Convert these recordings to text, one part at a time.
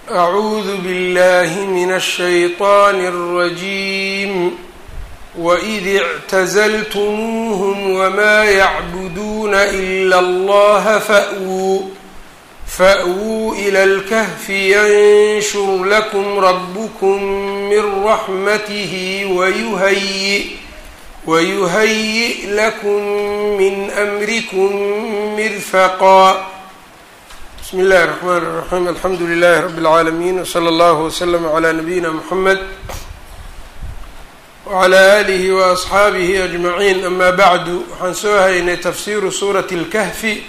أعوذ بالله من الشيطان الرجيم وإذ اعتزلتموهم وما يعبدون إلا الله فأووا فأووا إلى الكهف ينشر لكم ربكم من رحمته ويهيئ ويهيئ لكم من أمركم مرفقا بسم الله الرحمن الرحيم الحمdu لله رب العاalمين وصلى الله وسلم على نبيina محمد وعلى آله وأصxaabihi أجمعين أma bعd waxaan soo haynay tafsiru suraة الكهfi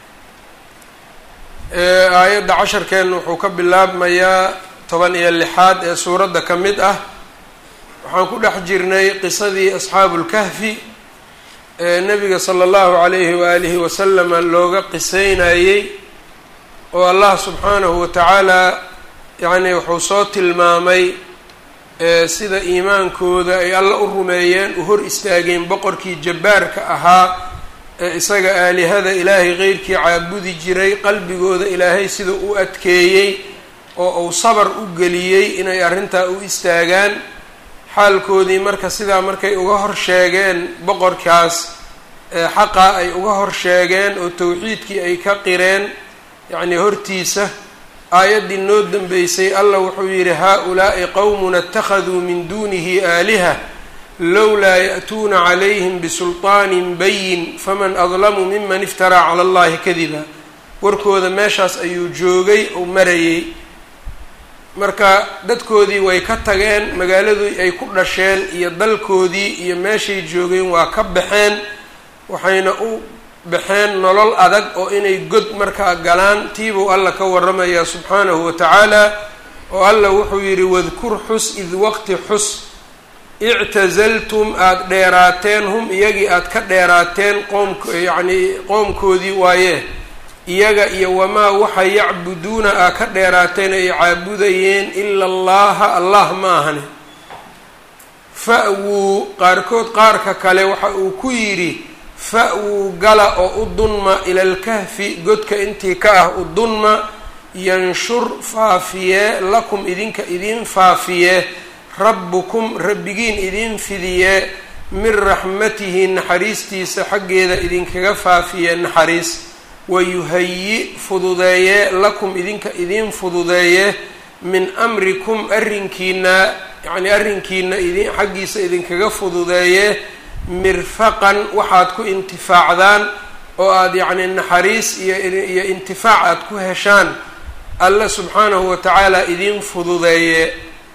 aayadda casharkeen wuxuu ka bilaabmayaa toban iyo lixaad ee suuradda ka mid ah waxaan ku dhex jirnay qisadii أصxaabu الكهfi ee nebiga slى الlahu عalayhi وآlihi waslama looga qiseynayey oo allah subxaanahu watacaala yacni wuxuu soo tilmaamay sida iimaankooda ay alla u rumeeyeen u hor istaageen boqorkii jabbaarka ahaa ee isaga aalihada ilaahay qeyrkii caabudi jiray qalbigooda ilaahay sida u adkeeyey oo uu sabar u geliyey inay arrintaa u istaagaan xaalkoodii marka sidaa markay uga hor sheegeen boqorkaas xaqa ay uga hor sheegeen oo towxiidkii ay ka qireen yacni hortiisa aayaddii noo dambeysay allah wuxuu yidhi haa-ulaa'i qowmun اtakhaduu min dunihi aaliha lowlaa ya'tuuna calayhim bisulطaanin bayin faman adlamu miman iftaraa cala allahi kadiba warkooda meeshaas ayuu joogay oo marayey marka dadkoodii way ka tageen magaaladii ay ku dhasheen iyo dalkoodii iyo meeshay joogeen waa ka baxeen waxayna u baxeen nolol adag oo inay god markaa galaan tiibuu alla ka waramayaa subxaanahu wa tacaala oo alla wuxuu yidhi wadkur xus id waqti xus ictazaltum aada dheeraateen hum iyagii aada ka dheeraateen qoomk yacnii qoomkoodii waaye iyaga iyo wamaa waxa yacbuduuna aa ka dheeraateen ay caabudayeen ila allaha allah ma ahane fa-wuu qaarkood qaarka kale waxa uu ku yidhi fa-wuu gala oo u dunma ila alkahfi godka intii ka ah u dunma yanshur faafiyee lakum idinka idiin faafiyee rabbukum rabbigiin idiin fidiyee min raxmatihi naxariistiisa xaggeeda idinkaga faafiyee naxariis wayuhayi fududeeyee lakum idinka idiin fududeeyee min amrikum arrinkiina yacnii arrinkiina idin xaggiisa idinkaga fududeeyee mirfaqan waxaad ku intifaacdaan oo aada yacni naxariis iyo iyo intifaac aada ku heshaan alla subxaanahu wa tacaala idiin fududeeye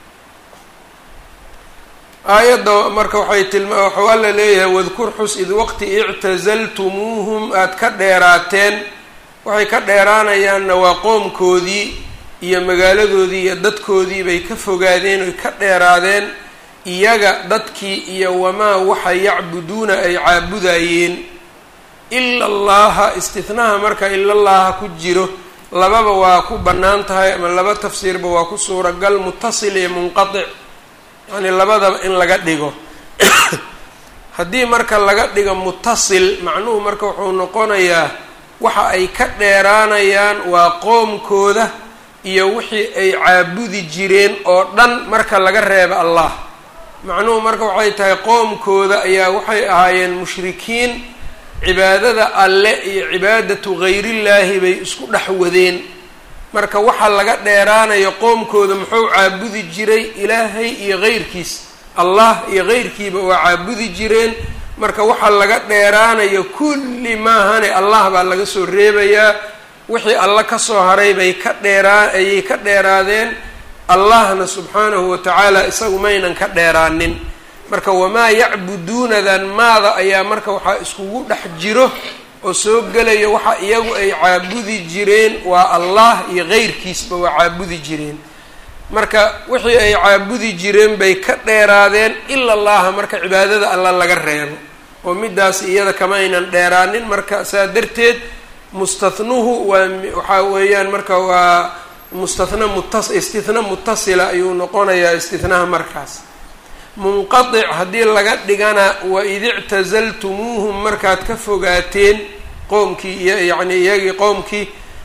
aayadda marka waxay tilma waxuu alla leeyahay wadkur xus id waqti ictazaltumuuhum aada ka dheeraateen waxay ka dheeraanayaanna waa qoomkoodii iyo magaaladoodii iyo dadkoodii bay ka fogaadeen oy ka dheeraadeen iyaga dadkii iyo wamaa waxa yacbuduuna ay caabudayeen ila allaha istihnaha marka ilallaha ku jiro lababa waa ku bannaan tahay ama laba tafsiirba waa ku suuragal mutasil iyo munqatic yacni labadaba in laga dhigo haddii marka laga dhigo mutasil macnuhu marka wuxuu noqonayaa waxa ay ka dheeraanayaan waa qoomkooda iyo wixii ay caabudi jireen oo dhan marka laga reebo allah macnuhu marka waxay tahay qoomkooda ayaa waxay ahaayeen mushrikiin cibaadada alle iyo cibaadatu gayrillaahi bay isku dhex wadeen marka waxa laga dheeraanayo qoomkooda muxuu caabudi jiray ilaahay iyo geyrkiis allah iyo geyrkiiba waa caabudi jireen marka waxa laga dheeraanayo kulli maahane allah baa laga soo reebayaa wixii alla kasoo haray bay ka dheeraa ayay ka dheeraadeen allahna subxaanahu wa tacaala isagu maynan ka dheeraanin marka wamaa yacbuduunadan maada ayaa marka waxaa iskugu dhex jiro oo soo gelaya waxa iyagu ay caabudi jireen waa allah iyo geyrkiisba waa caabudi jireen marka wixii ay caabudi jireen bay ka dheeraadeen ila allaha marka cibaadada alla laga reebo oo midaas iyada kama aynan dheeraanin marka saa darteed mustathnuhu waa waxaa weeyaan marka waa mustahna mutas istihna mutasila ayuu noqonayaa istihnaha markaas munqatic haddii laga dhigana waid ictazaltumuuhum markaad ka fogaateen qoomkii iyo yacni iyagii qoomkii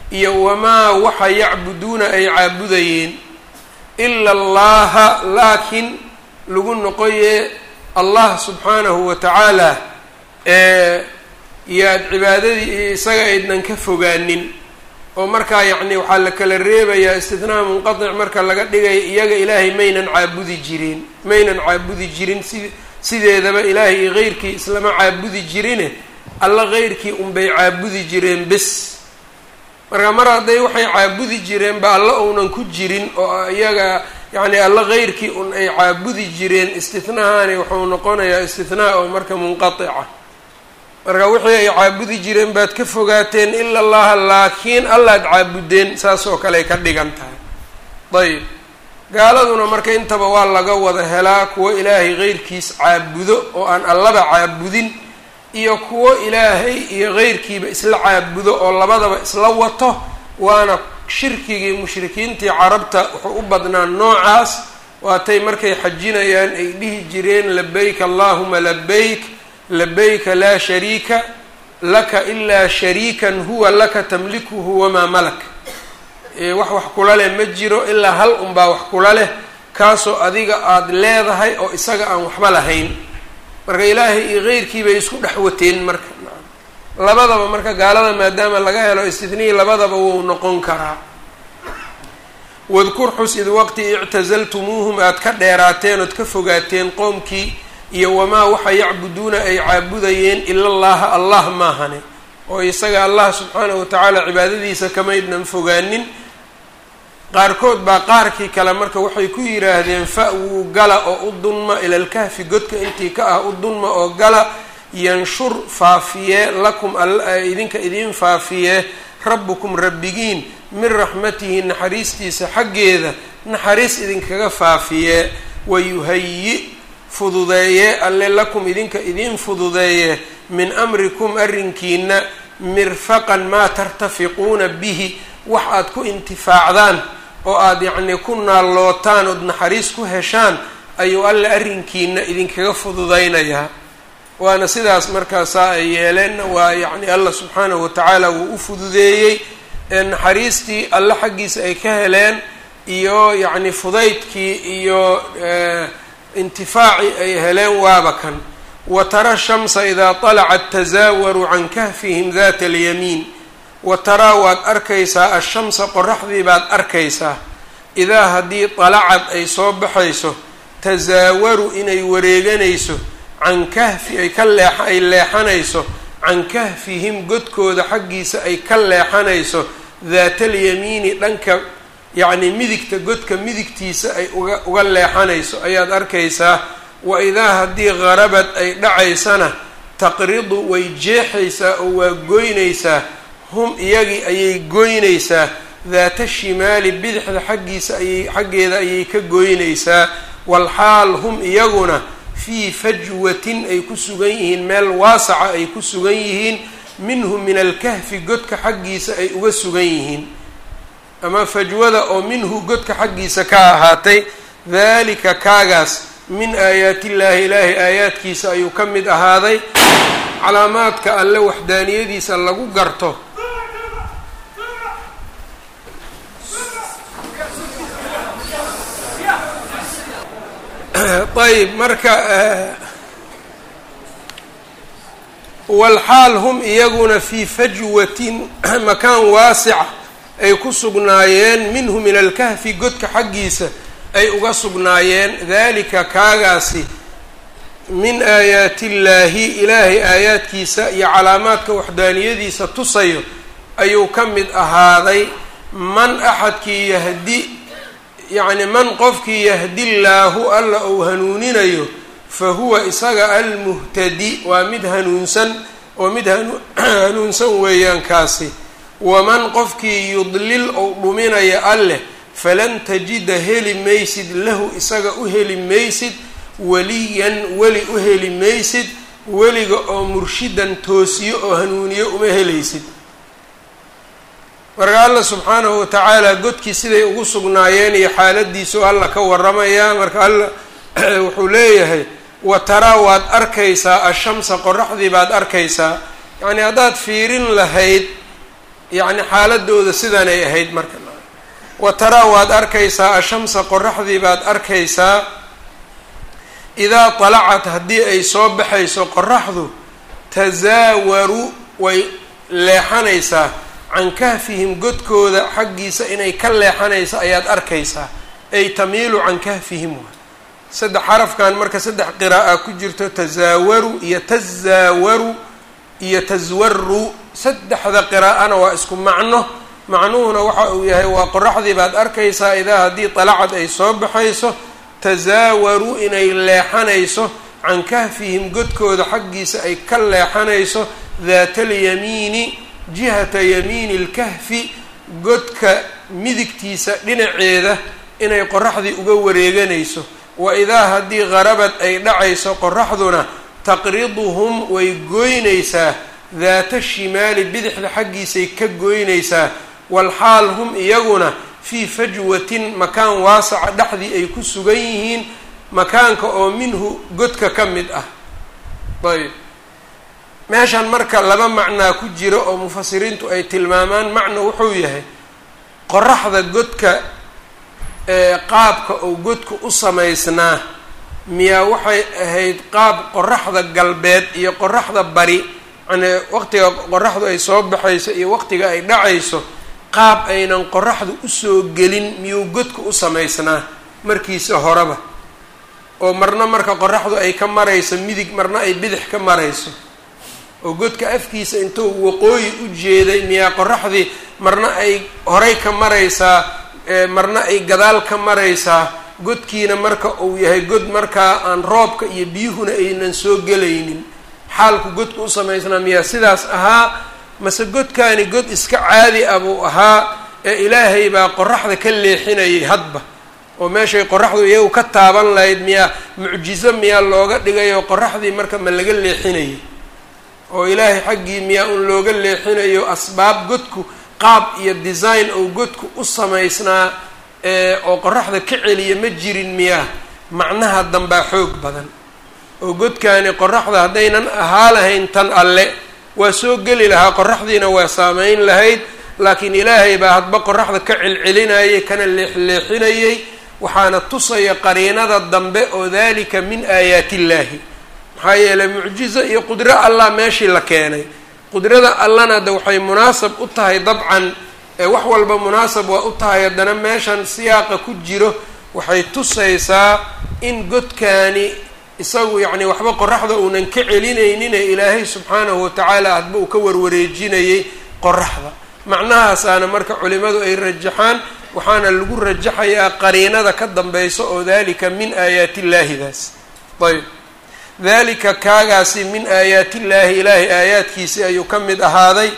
iyo wamaa waxa yacbuduuna ay caabudayeen ila allaha laakiin lagu noqoye allah subxaanahu wa tacaala ee yaad cibaadadii isaga aydnan ka fogaanin oo markaa yacni waxaa la kala reebayaa istithnaa munqatic marka laga dhigaya iyaga ilaahay maynan caabudi jireen maynan caabudi jirin si sideedaba ilaahay iyo keyrkii islama caabudi jirine alla keyrkii unbay caabudi jireen bis marka mar hadday waxay caabudi jireen ba alla uunan ku jirin oo iyaga yacni alla keyrkii un ay caabudi jireen istithnahani wuxuu noqonayaa istithnaa oo marka munqatica marka wixii ay caabudi jireen baad ka fogaateen ila allaha laakiin allaad caabudeen saas oo kale ay ka dhigan tahay ayb gaaladuna marka intaba waa laga wada helaa kuwo ilaahay keyrkiis caabudo oo aan allaba caabudin iyo kuwo ilaahay iyo keyrkiiba isla caabudo oo labadaba isla wato waana shirkigii mushrikiintii carabta wuxuu u badnaa noocaas waatay markay xajinayaan ay dhihi jireen labayk allahuma labayk labayka laa shariika laka ilaa shariikan huwa laka tamlikuhu wamaa malak wax wax kula leh ma jiro ilaa hal unbaa wax kula leh kaasoo adiga aada leedahay oo isaga aan waxba lahayn marka ilaahay iyo keyrkii bay isku dhex wateen marka labadaba marka gaalada maadaama laga helo istithnii labadaba wuu noqon karaa wadkur xus id waqti ictasaltumuuhum aada ka dheeraateen ood ka fogaateen qoomkii iyo wamaa waxa yacbuduuna ay caabudayeen ila allaha allah maahane oo isaga allah subxaanahu watacaala cibaadadiisa kamaydnan fogaanin qaarkood baa qaarkii kale marka waxay ku yidhaahdeen fa-wuu gala oo u dunma ilalkahfi godka intii ka ah u dunma oo gala yanshur faafiyee lakum idinka idiin faafiyee rabbukum rabbigiin min raxmatihi naxariistiisa xaggeeda naxariis idinkaga faafiyee wayuhayi fududeeye alle lakum idinka idiin fududeeye min amrikum arrinkiina mirfaqan maa tartafiquuna bihi wax aad ku intifaacdaan oo aada yacnii ku naallootaan ood naxariis ku heshaan ayuu alle arrinkiina idinkaga fududaynayaa waana sidaas markaasaa ay yeeleenna waa yacni allah subxaanahu watacaala wuu u fududeeyey ee naxariistii alle xaggiisa ay ka heleen iyo yacni fudaydkii iyo intifaacii ay heleen waaba kan wa tara shamsa idaa talacat tasaawaru can kahfihim data alyamiin wa taraa waad arkaysaa ashamsa qoraxdii baad arkaysaa idaa haddii dalacad ay soo baxayso tasaawaru inay wareeganayso can kahfi ay ka leex ay leexanayso can kahfihim godkooda xaggiisa ay ka leexanayso daatalyamiini dhanka yacni midigta godka midigtiisa ay uga uga leexanayso ayaad arkaysaa wa idaa haddii qarabad ay dhacaysana taqridu way jeexaysaa oo waa goynaysaa hum iyagii ayay goynaysaa daata shimaali bidixda xaggiisa ayay xaggeeda ayay ka goynaysaa walxaal hum iyaguna fii fajwatin ay ku sugan yihiin meel waasaca ay ku sugan yihiin minhu min alkahfi godka xaggiisa ay uga sugan yihiin ama fajwada oo minhu godka xaggiisa ka ahaatay dalika kaagaas min aayaati illaahi ilaahay aayaadkiisa ayuu ka mid ahaaday calaamaadka alle waxdaaniyadiisa lagu garto ayb marka walxaal hum iyaguna fii fajwatin makaan waasica ay ku sugnaayeen minhu min alkahfi godka xaggiisa ay uga sugnaayeen dalika kaagaasi min aayaati illaahi ilaahay aayaadkiisa iyo calaamaadka waxdaaniyadiisa tusayo ayuu ka mid ahaaday man axadkii yahdi yacni man qofkii yahdillaahu alla ou hanuuninayo fa huwa isaga almuhtadi waa mid hanuunsan oo mid hanuunsan weeyaan kaasi waman qofkii yudlil ou dhuminaya alleh falan tajida heli maysid lahu isaga u heli maysid weliyan weli u heli maysid weliga oo murshidan toosiyo oo hanuuniyo uma helaysid marka alla subxaanahu watacaala godkii siday ugu sugnaayeen iyo xaaladiisu alla ka waramayaa marka alla wuxuu leeyahay wa taraa waad arkaysaa ashamsa qoraxdii baad arkaysaa yacnii haddaad fiirin lahayd yacni xaaladooda sidanay ahayd marka wa taraa waad arkaysaa ashamsa qoraxdii baad arkaysaa idaa talacat haddii ay soo baxayso qoraxdu tasaawaru way leexanaysaa can kahfihim godkooda xaggiisa inay ka leexanaysa ayaad arkaysaa ay tamiilu can kahfihim waay saddex xarafkan marka saddex qiraa'a ku jirto tasaawaru iyo tazaawaru iyo taswaru saddexda qiraa'ana waa isku macno macnuhuna waxa uu yahay waa qoraxdii baad arkaysaa idaa haddii dalacad ay soo baxayso tasaawaru inay leexanayso can kahfihim godkooda xaggiisa ay ka leexanayso daata alyamiini jihata yamiini lkahfi godka midigtiisa dhinaceeda inay qoraxdii uga wareeganayso wa idaa haddii qarabad ay dhacayso qoraxduna taqriduhum way goynaysaa daata shimaali bidixda xaggiisay ka goynaysaa walxaal hum iyaguna fii fajwatin makaan waasaca dhexdii ay ku sugan yihiin makaanka oo minhu godka ka mid ah ayb meeshan marka laba macnaa ku jira oo mufasiriintu ay tilmaamaan macno wuxuu yahay qoraxda godka qaabka oo godka u samaysnaa miyaa waxay ahayd qaab qoraxda galbeed iyo qoraxda bari yani waqtiga qoraxdu ay soo baxayso iyo waqtiga ay dhacayso qaab aynan qoraxdu usoo gelin miyuu godka u samaysnaa markiisa horeba oo marna marka qoraxdu ay ka marayso midig marna ay bidix ka marayso oo godka afkiisa intuu waqooyi u jeeday miyaa qoraxdii marna ay horay ka maraysaa marna ay gadaal ka maraysaa godkiina marka uu yahay god markaa aan roobka iyo biyuhuna aynan soo gelaynin xaalku godka u samaysnaa miyaa sidaas ahaa mase godkaani god iska caadi ah buu ahaa ee ilaahay baa qoraxda ka leexinayay hadba oo meeshay qoraxdu iyagu ka taaban lahayd miyaa mucjizo miyaa looga dhigayo qoraxdii marka ma laga leexinayay oo ilaahay xaggii miyaa un looga leexinayo asbaab godku qaab iyo design oo godku u samaysnaa oo qoraxda ka celiya ma jirin miyaa macnaha dambaa xoog badan oo godkaani qoraxda haddaynan ahaa lahayn tan alle waa soo geli lahaa qoraxdiina waa saameyn lahayd laakiin ilaahay baa hadba qoraxda ka celcelinayay kana leexleexinayay waxaana tusaya qariinada dambe oo dalika min aayaati illaahi maxaa yeelay mucjizo iyo qudro allah meeshii la keenay qudrada allana de waxay munaasab u tahay dabcan wax walba munaasab waa u tahay haddana meeshan siyaaqa ku jiro waxay tusaysaa in godkaani isagu yacni waxba qoraxda uunan ka celinaynin ee ilaahay subxaanahu watacaala hadba uu ka warwareejinayay qoraxda macnahaasaana marka culimadu ay rajaxaan waxaana lagu rajaxayaa qariinada ka dambaysa oo dalika min aayaati illaahidaas ayb dalika kaagaasi min aayaati illaahi ilaahay aayaadkiisi ayuu ka mid ahaaday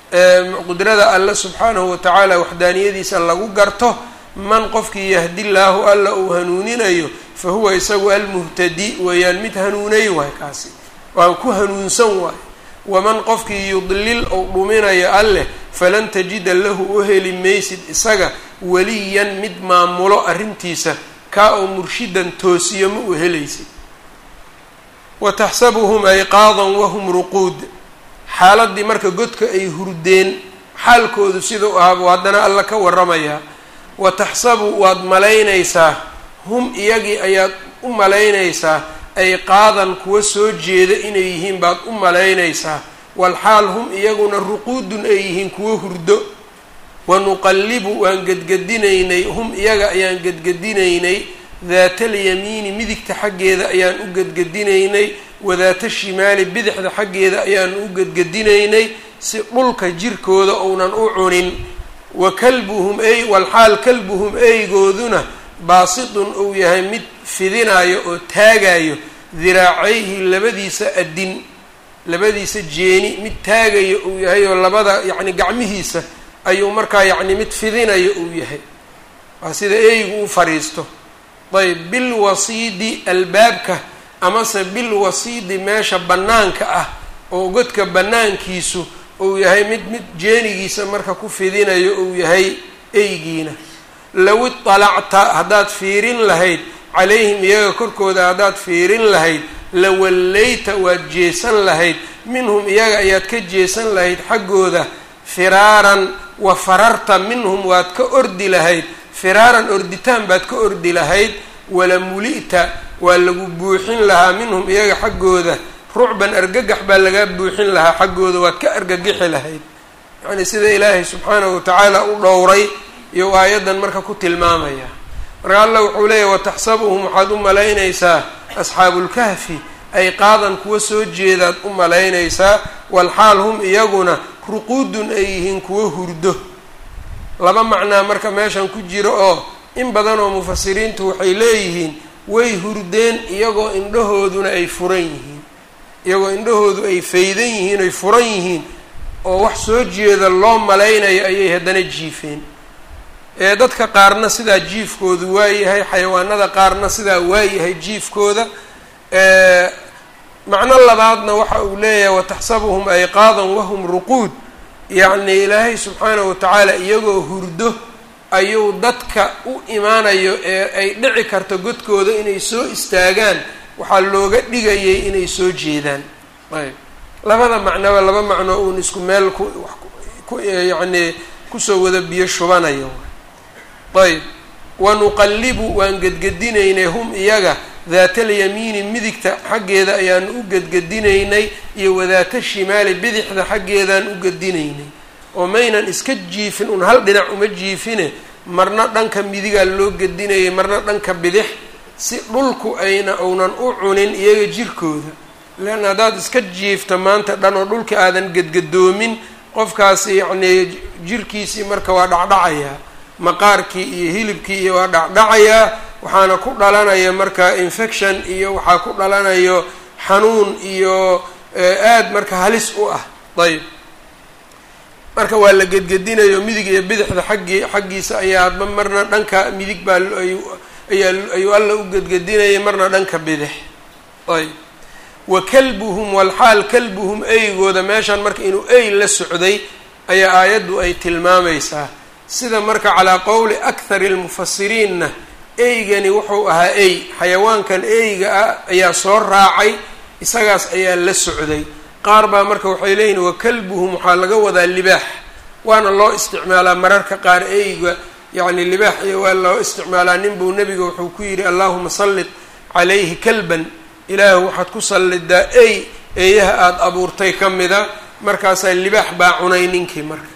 qudrada alle subxaanahu watacaala waxdaaniyadiisa lagu garto man qofkii yahdi llaahu alla uu hanuuninayo fa huwa isagu almuhtadi weeyaan mid hanuunay waay kaasi waan ku hanuunsan waay waman qofkii yudlil ou dhuminayo alleh falan tajida lahu u heli maysid isaga weliyan mid maamulo arrintiisa kaa oo murshidan toosiyo ma u helaysid wa taxsabuhum ayqaadan wahum ruquud xaaladii marka godka ay hurdeen xaalkoodu sidau ahaabuu haddana alla ka waramayaa wa taxsabu waad malaynaysaa hum iyagii ayaad u malaynaysaa ayqaadan kuwa soo jeeda inay yihiin baad u malaynaysaa walxaal hum iyaguna ruquudun ay yihiin kuwo hurdo wanuqallibu waan gedgedinaynay hum iyaga ayaan gedgedinaynay daata alyamiini midigta xaggeeda ayaan u gedgedinaynay wadaata shimaali bidixda xaggeeda ayaan u gedgedinaynay si dhulka jirkooda ounan u cunin wa kalbuhum ey walxaal kalbuhum eygooduna baasitun uu yahay mid fidinayo oo taagayo diraacayhi labadiisa adin labadiisa jeeni mid taagayo uu yahay oo labada yacni gacmihiisa ayuu markaa yacni mid fidinayo uu yahay waa sida eygu u fadhiisto ayb bilwasiidi albaabka amase bilwasiidi meesha bannaanka ah oo godka bannaankiisu uu yahay mid mid jeenigiisa marka ku fidinayo uu yahay eygiina low iطalacta haddaad fiirin lahayd calayhim iyaga korkooda haddaad fiirin lahayd lawallayta waad jeesan lahayd minhum iyaga ayaad ka jeesan lahayd xaggooda firaaran wa fararta minhum waad ka ordi lahayd firaaran orditaan baad ka ordi lahayd wala muli'ta waa lagu buuxin lahaa minhum iyaga xaggooda rucban argagax baa lagaa buuxin lahaa xaggooda waad ka argagixi lahayd yacnii sida ilaahay subxaanahu watacaala u dhowray iyo aayaddan marka ku tilmaamaya marka allah wuxuu leeyahy wataxsabuhum waxaad u malaynaysaa asxaabulkahfi ay qaadan kuwa soo jeedaad u malaynaysaa walxaal hum iyaguna ruquudun ay yihiin kuwo hurdo laba macnaa marka meeshan ku jiro oo in badan oo mufasiriintu waxay leeyihiin way hurdeen iyagoo indhahooduna ay furan yihiin iyagoo indhahoodu ay faydan yihiin ay furan yihiin oo wax soo jeeda loo malaynayo ayay haddana jiifeen ee dadka qaarna sidaa jiifkoodu waayahay xayawaanada qaarna sidaa waayahay jiifkooda macno labaadna waxa uu leeyahay wataxsabuhum ayqaadan wahum ruquud yacni ilaahay subxaanahu watacaala iyagoo hurdo ayuu dadka u imaanayo ee ay dhici karto godkooda inay soo istaagaan waxaa looga dhigayay inay soo jeedaan ayb labada macnoba laba macno uun isku meel ku ku yacni kusoo wada biyo shubanayo ayb wanuqallibu waan gedgedinaynay hum iyaga daatalyamiini midigta xaggeeda ayaanu u gedgedinaynay iyo wadaata shimaali bidixda xaggeedaan u gedinaynay oo maynan iska jiifin un hal dhinac uma jiifine marna dhanka midigaa loo gedinayay marna dhanka bidix si dhulku ayna uunan u cunin iyaga jirkooda leanna haddaad iska jiifto maanta dhan oo dhulka aadan gedgadoomin qofkaasi yacnii jirkiisii marka waa dhacdhacayaa maqaarkii iyo hilibkii iyo waa dhacdhacayaa waxaana ku dhalanaya marka infection iyo waxaa ku dhalanayo xanuun iyo aad marka halis u ah ayb marka waa la gedgedinayo midig iyo bidixda xaggii xaggiisa ayaaba marna dhanka midig baa ayaa ayuu alla u gedgedinayay marna dhanka bidix ayb wa kalbuhum walxaal kalbuhum eygooda meeshan marka inuu ey la socday ayaa aayaddu ay tilmaamaysaa sida marka calaa qowli akhari almufasiriinna eygani wuxuu ahaa ey xayawaankan eyga ah ayaa soo raacay isagaas ayaa la socday qaar baa marka waxay leeyihin wa kalbuhum waxaa laga wadaa libaax waana loo isticmaalaa mararka qaar eyga yacni libaax iyo waa loo isticmaalaa nin buu nebiga wuxuu ku yidhi allahuma sallit calayhi kalban ilaahu waxaad ku sallidaa ey eeyaha aada abuurtay ka mida markaasaa libaax baa cunay ninkii marka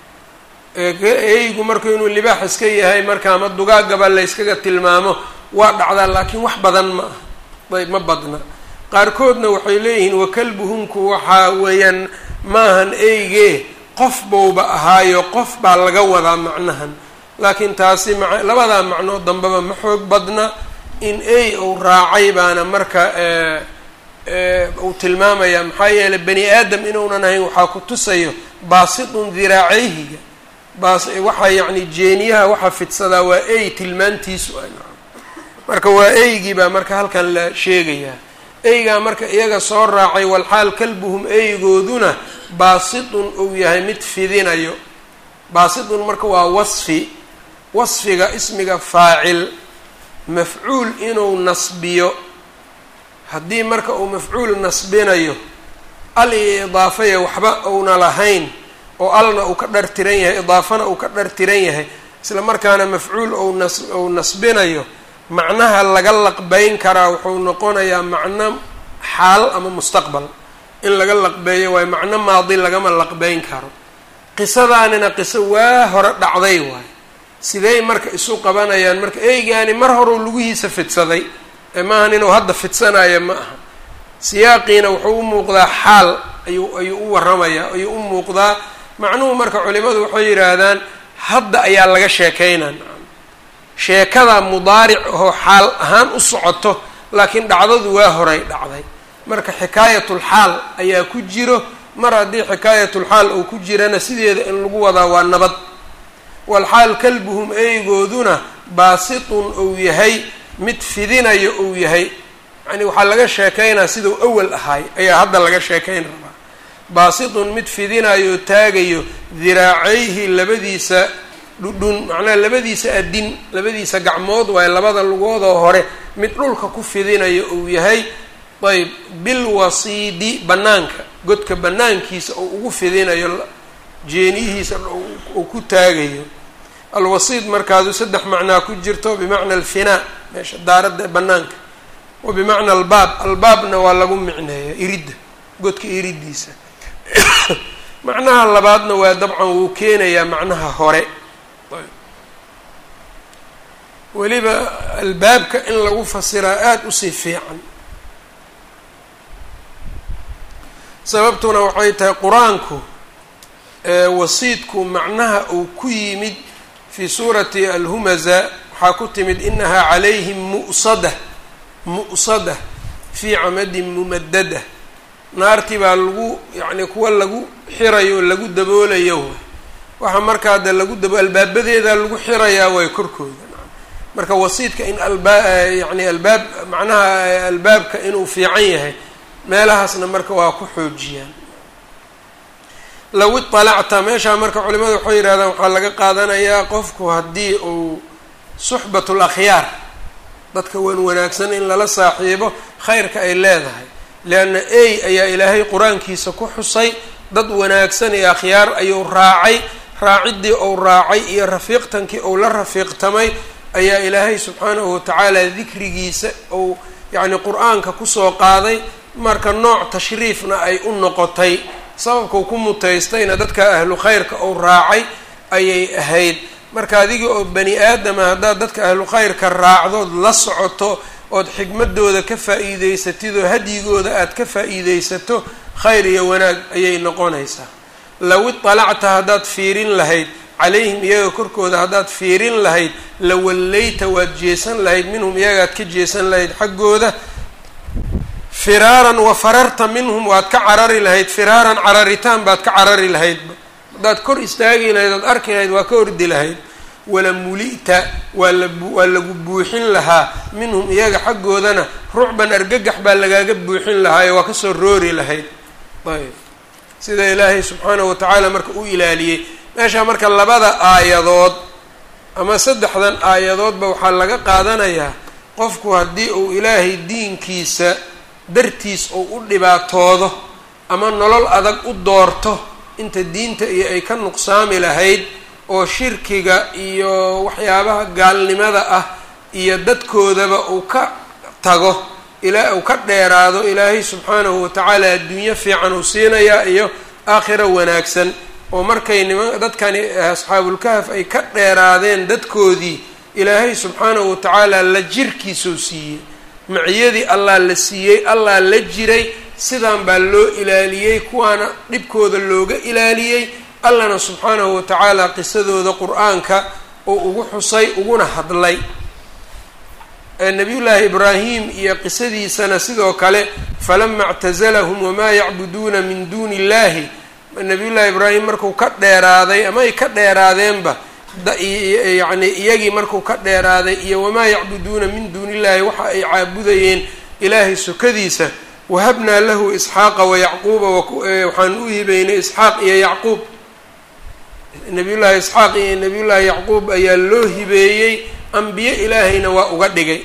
eygu marka inuu libaax iska yahay marka ama dugaagaba layskaga tilmaamo waa dhacdaa laakiin wax badan ma ah ayb ma badna qaarkoodna waxay leeyihiin wakalbuhumku waxaa weeyaan maahan eyge qof bouba ahaayo qof baa laga wadaa macnahan laakiin taasi ma labadaa macnoo dambeba ma xoog badna in ey uu raacay baana marka uu tilmaamaya maxaa yeelay bani aadam inuunan ahayn waxaa ku tusayo baasitun diraacayhiga baas waxaa yacni jeeniyaha waxaa fidsadaa waa ey tilmaantiisu a marka waa eygii baa marka halkan la sheegayaa eygaa marka iyaga soo raacay walxaal kalbuhum eygooduna baasitun uu yahay mid fidinayo baasitun marka waa wasfi wasfiga ismiga faacil mafcuul inuu nasbiyo haddii marka uu mafcuul nasbinayo al iyo idaafaya waxba uuna lahayn oo alna uu ka dhartiran yahay idaafana uu ka dhartiran yahay isla markaana mafcuul ou nas uu nasbinayo macnaha laga laqbeyn karaa wuxuu noqonayaa macno xaal ama mustaqbal in laga laqbeeyo waayo macno maadi lagama laqbeyn karo qisadaanina qiso waa hore dhacday waayo sidey marka isu qabanayaan marka eygaani mar horeu lugihiisa fidsaday ee maahan inuu hadda fidsanayo ma aha siyaaqiina wuxuu u muuqdaa xaal ayuu ayuu u warramayaa ayuu u muuqdaa macnuhu marka culimadu waxay yidhaahdaan hadda ayaa laga sheekaynaa sheekada mudaaric oo xaal ahaan u socoto laakiin dhacdadu waa horay dhacday marka xikaayatulxaal ayaa ku jiro mar haddii xikaayatulxaal uu ku jirana sideeda in lagu wadaa waa nabad walxaal kalbuhum eygooduna baasitun uu yahay mid fidinayo uu yahay yani waxaa laga sheekaynaa sidau awal ahaay ayaa hadda laga sheekayn rabaa baasitun mid fidinayo taagayo diraacayhi labadiisa dhudhun macnaha labadiisa adin labadiisa gacmood waaye labada lugoodoo hore mid dhulka ku fidinayo uu yahay ayb bilwasiidi bannaanka godka bannaankiisa oo ugu fidinayo jeeniyihiisa uu ku taagayo alwasiid markaadu saddex macnaa ku jirto bimacna alfinaa meesha daaradda banaanka wa bimacna albaab albaabna waa lagu micneeya iridda godka iriddiisa macnaha labaadna waa dabcan wuu keenayaa macnaha hore weliba albaabka in lagu fasiraa aada usii fiican sababtuna waxay tahay qur-aanku wasiidku macnaha uu ku yimid fii suurati alhumaza waxaa ku timid inahaa calayhim mu'sada mu'sada fii camadin mumadada naartii baa lagu yacni kuwa lagu xirayo lagu daboolayo waxa markaa de lagu dabo albaabadeeda lagu xirayaa way korkooda marka wasiidka in alba yani albaab macnaha albaabka inuu fiican yahay meelahaasna marka waa ku xoojiyaan low iطalacta meeshaa marka culimadu waxay yidhahdaan waxaa laga qaadanayaa qofku haddii uu suxbat اlakhyaar dadka wan wanaagsan in lala saaxiibo khayrka ay leedahay leanna ey ayaa ilaahay qur-aankiisa ku xusay dad wanaagsan iyo akhyaar ayuu raacay raaciddii ou raacay iyo rafiiqtankii ou la rafiiqtamay ayaa ilaahay subxaanahu watacaala dikrigiisa ou yacni qur-aanka kusoo qaaday marka nooc tashriifna ay u noqotay sababkau ku mutaystayna dadka ahlu khayrka ou raacay ayay ahayd marka adiga oo bani aadama haddaad dadka ahlu khayrka raacdood la socoto ood xigmadooda ka faa-iideysatid oo hadyigooda aada ka faa-iideysato khayr iyo wanaag ayay noqonaysaa low iطalacta haddaad fiirin lahayd calayhim iyaga korkooda haddaad fiirin lahayd la wallayta waad jeesan lahayd minhum iyagaad ka jeesan lahayd xaggooda firaaran wa fararta minhum waad ka carari lahayd firaaran cararitaan baad ka carari lahaydba haddaad kor istaagi lahayd ood arki lahayd waa ka ordi lahayd wala mulita waa la waa lagu buuxin lahaa minhum iyaga xaggoodana rucban argagax baa lagaaga buuxin lahaayo waa kasoo roori lahayd ayb sida ilaahay subxaanahu watacaala marka u ilaaliyey meesha marka labada aayadood ama saddexdan aayadoodba waxaa laga qaadanayaa qofku haddii uu ilaahay diinkiisa dartiis uu u dhibaatoodo ama nolol adag u doorto inta diinta iyo ay ka nuqsaami lahayd oo shirkiga iyo waxyaabaha gaalnimada ah iyo dadkoodaba uu ka tago ilaa uu ka dheeraado ilaahay subxaanahu watacaala adduunyo fiican uu siinayaa iyo aakhira wanaagsan oo markay niman dadkani asxaabulkahaf ay ka dheeraadeen dadkoodii ilaahay subxaanahu watacaala la jirkiisuu siiyey maciyadii allah la siiyey allah la jiray sidaan baa loo ilaaliyey kuwaana dhibkooda looga ilaaliyey allahna subxaanahu watacaala qisadooda qur-aanka oo ugu xusay uguna hadlay nabiyullaahi ibraahim iyo qisadiisana sidoo kale falama اctazalahum wamaa yacbuduuna min duuni illahi nabiyullaahi ibraahim markuu ka dheeraaday ama ay ka dheeraadeenba yacni iyagii markuu ka dheeraaday iyo wamaa yacbuduuna min duuni illahi waxa ay caabudayeen ilaahay sokadiisa wahabnaa lahu isxaaqa wayacquuba waxaan u hibeynay isxaaq iyo yacquub nabiyullaahi isxaaq iyo nabiyullaahi yacquub ayaa loo hibeeyey ambiye ilaahayna waa uga dhigay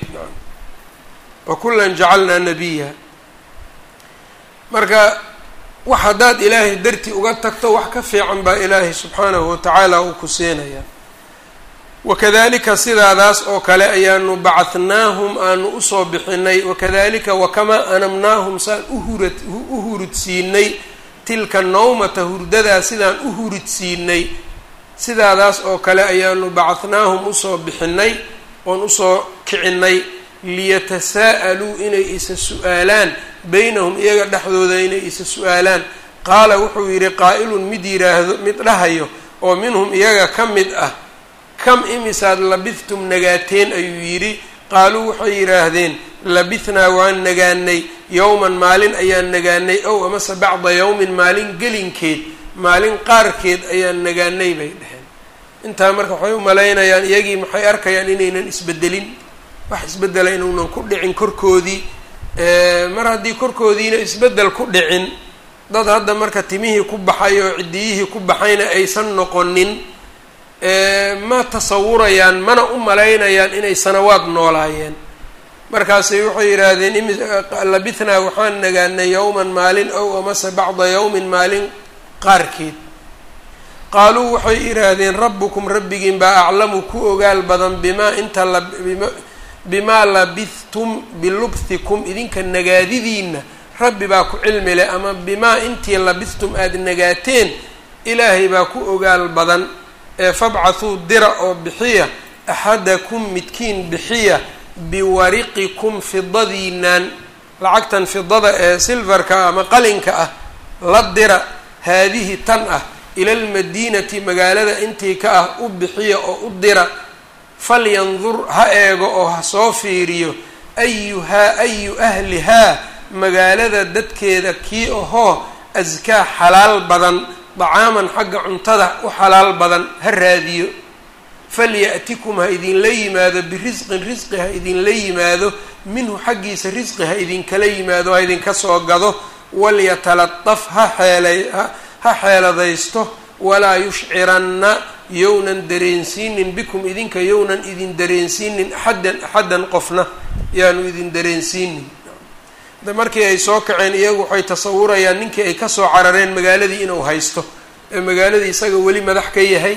wa kullan jacalnaa nabiya marka wax haddaad ilaahay dartii uga tagto wax ka fiican baa ilaahay subxaanahu watacaala uu ku siinaya wakadalika sidaadaas oo kale ayaanu bacadnaahum aanu usoo bixinay wakadalika wakamaa anamnaahum saan uhura u hurudsiinay tilka nawmata hurdadaa sidaan u huridsiinay sidaadaas oo kale ayaanu bacadnaahum usoo bixinay oon usoo kicinay liyatasaa'aluu inay isa su-aalaan beynahum iyaga dhexdooda inay isa su-aalaan qaala wuxuu yidhi qaa'ilun mid yidhaahdo mid dhahayo oo minhum iyaga ka mid ah kam imisaad labithtum nagaateen ayuu yidhi qaaluu waxay yidhaahdeen labithnaa waan nagaanay yowman maalin ayaan nagaanay ow amase bacda yowmin maalin gelinkeed maalin qaarkeed ayaan nagaanay bay dheheen intaa marka waxay u malaynayaan iyagii maxay arkayaan inaynan isbedelin wax isbedela inuunan ku dhicin korkoodii mar haddii korkoodiina isbedel ku dhicin dad hadda marka timihii ku baxay oo ciddiyihii ku baxayna aysan noqonin ma tasawurayaan mana u malaynayaan inay sanawaad noolaayeen markaasay waxay yidhaahdeen labithnaa waxaan nagaanay yowman maalin ow amase bacda yowmin maalin qaarkeed qaaluu waxay idhaahdeen rabbukum rabbigiin baa aclamu ku ogaal badan bimaa inta la bimaa labithtum bilubthikum idinka nagaadidiinna rabbi baa ku cilmi leh ama bimaa intii labithtum aada nagaateen ilaahay baa ku ogaal badan ee fabcathuu dira oo bixiya axadakum midkiin bixiya biwariqikum fidadiinaan lacagtan fidada ee silvarka ama qalinka ah la dira haadihi tan ah ila almadiinati magaalada intii ka ah u bixiya oo u dira falyandur ha eego oo ha soo fiiriyo ayuhaa ayu ahlihaa magaalada dadkeeda kii ahoo askaa xalaal badan dacaaman xagga cuntada u xalaal badan ha raadiyo falya'tikum ha idinla yimaado birisqin risqi ha idinla yimaado minhu xaggiisa risqi ha idinkala yimaado ha idinka soo gado walyatalataf ha xeelay ha xeeladaysto walaa yushciranna yownan dareensiinin bikum idinka yownan idin dareensiinin axaddan axaddan qofna yaanu idin dareensiinin de markii ay soo kaceen iyagu waxay tasawurayaan ninkii ay kasoo carareen magaaladii inuu haysto ee magaaladii isaga weli madax ka yahay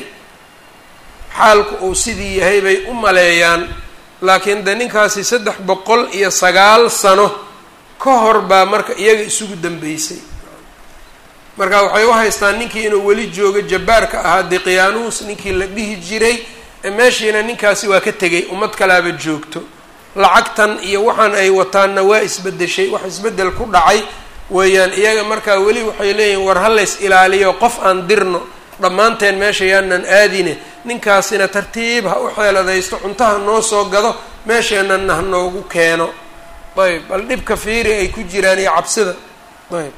xaalku uu sidii yahay bay u maleeyaan laakiin de ninkaasi saddex boqol iyo sagaal sano ka hor baa marka iyaga isugu dambeysay marka waxay u haystaan ninkii inuu weli joogo jabbaarka ahaa diqyaanuus ninkii la dhihi jiray meeshiina ninkaasi waa ka tegay ummad kalaaba joogto lacagtan iyo waxaan ay wataanna waa isbedeshay wax isbeddel ku dhacay weeyaan iyaga markaa weli waxay leeyihin war halays ilaaliyo qof aan dirno dhammaanteen meesha yaanan aadine ninkaasina tartiib ha u xeeladaysto cuntaha noo soo gado meesheenana ha noogu keeno ayb bal dhibka fiiri ay ku jiraan iyo cabsida ayb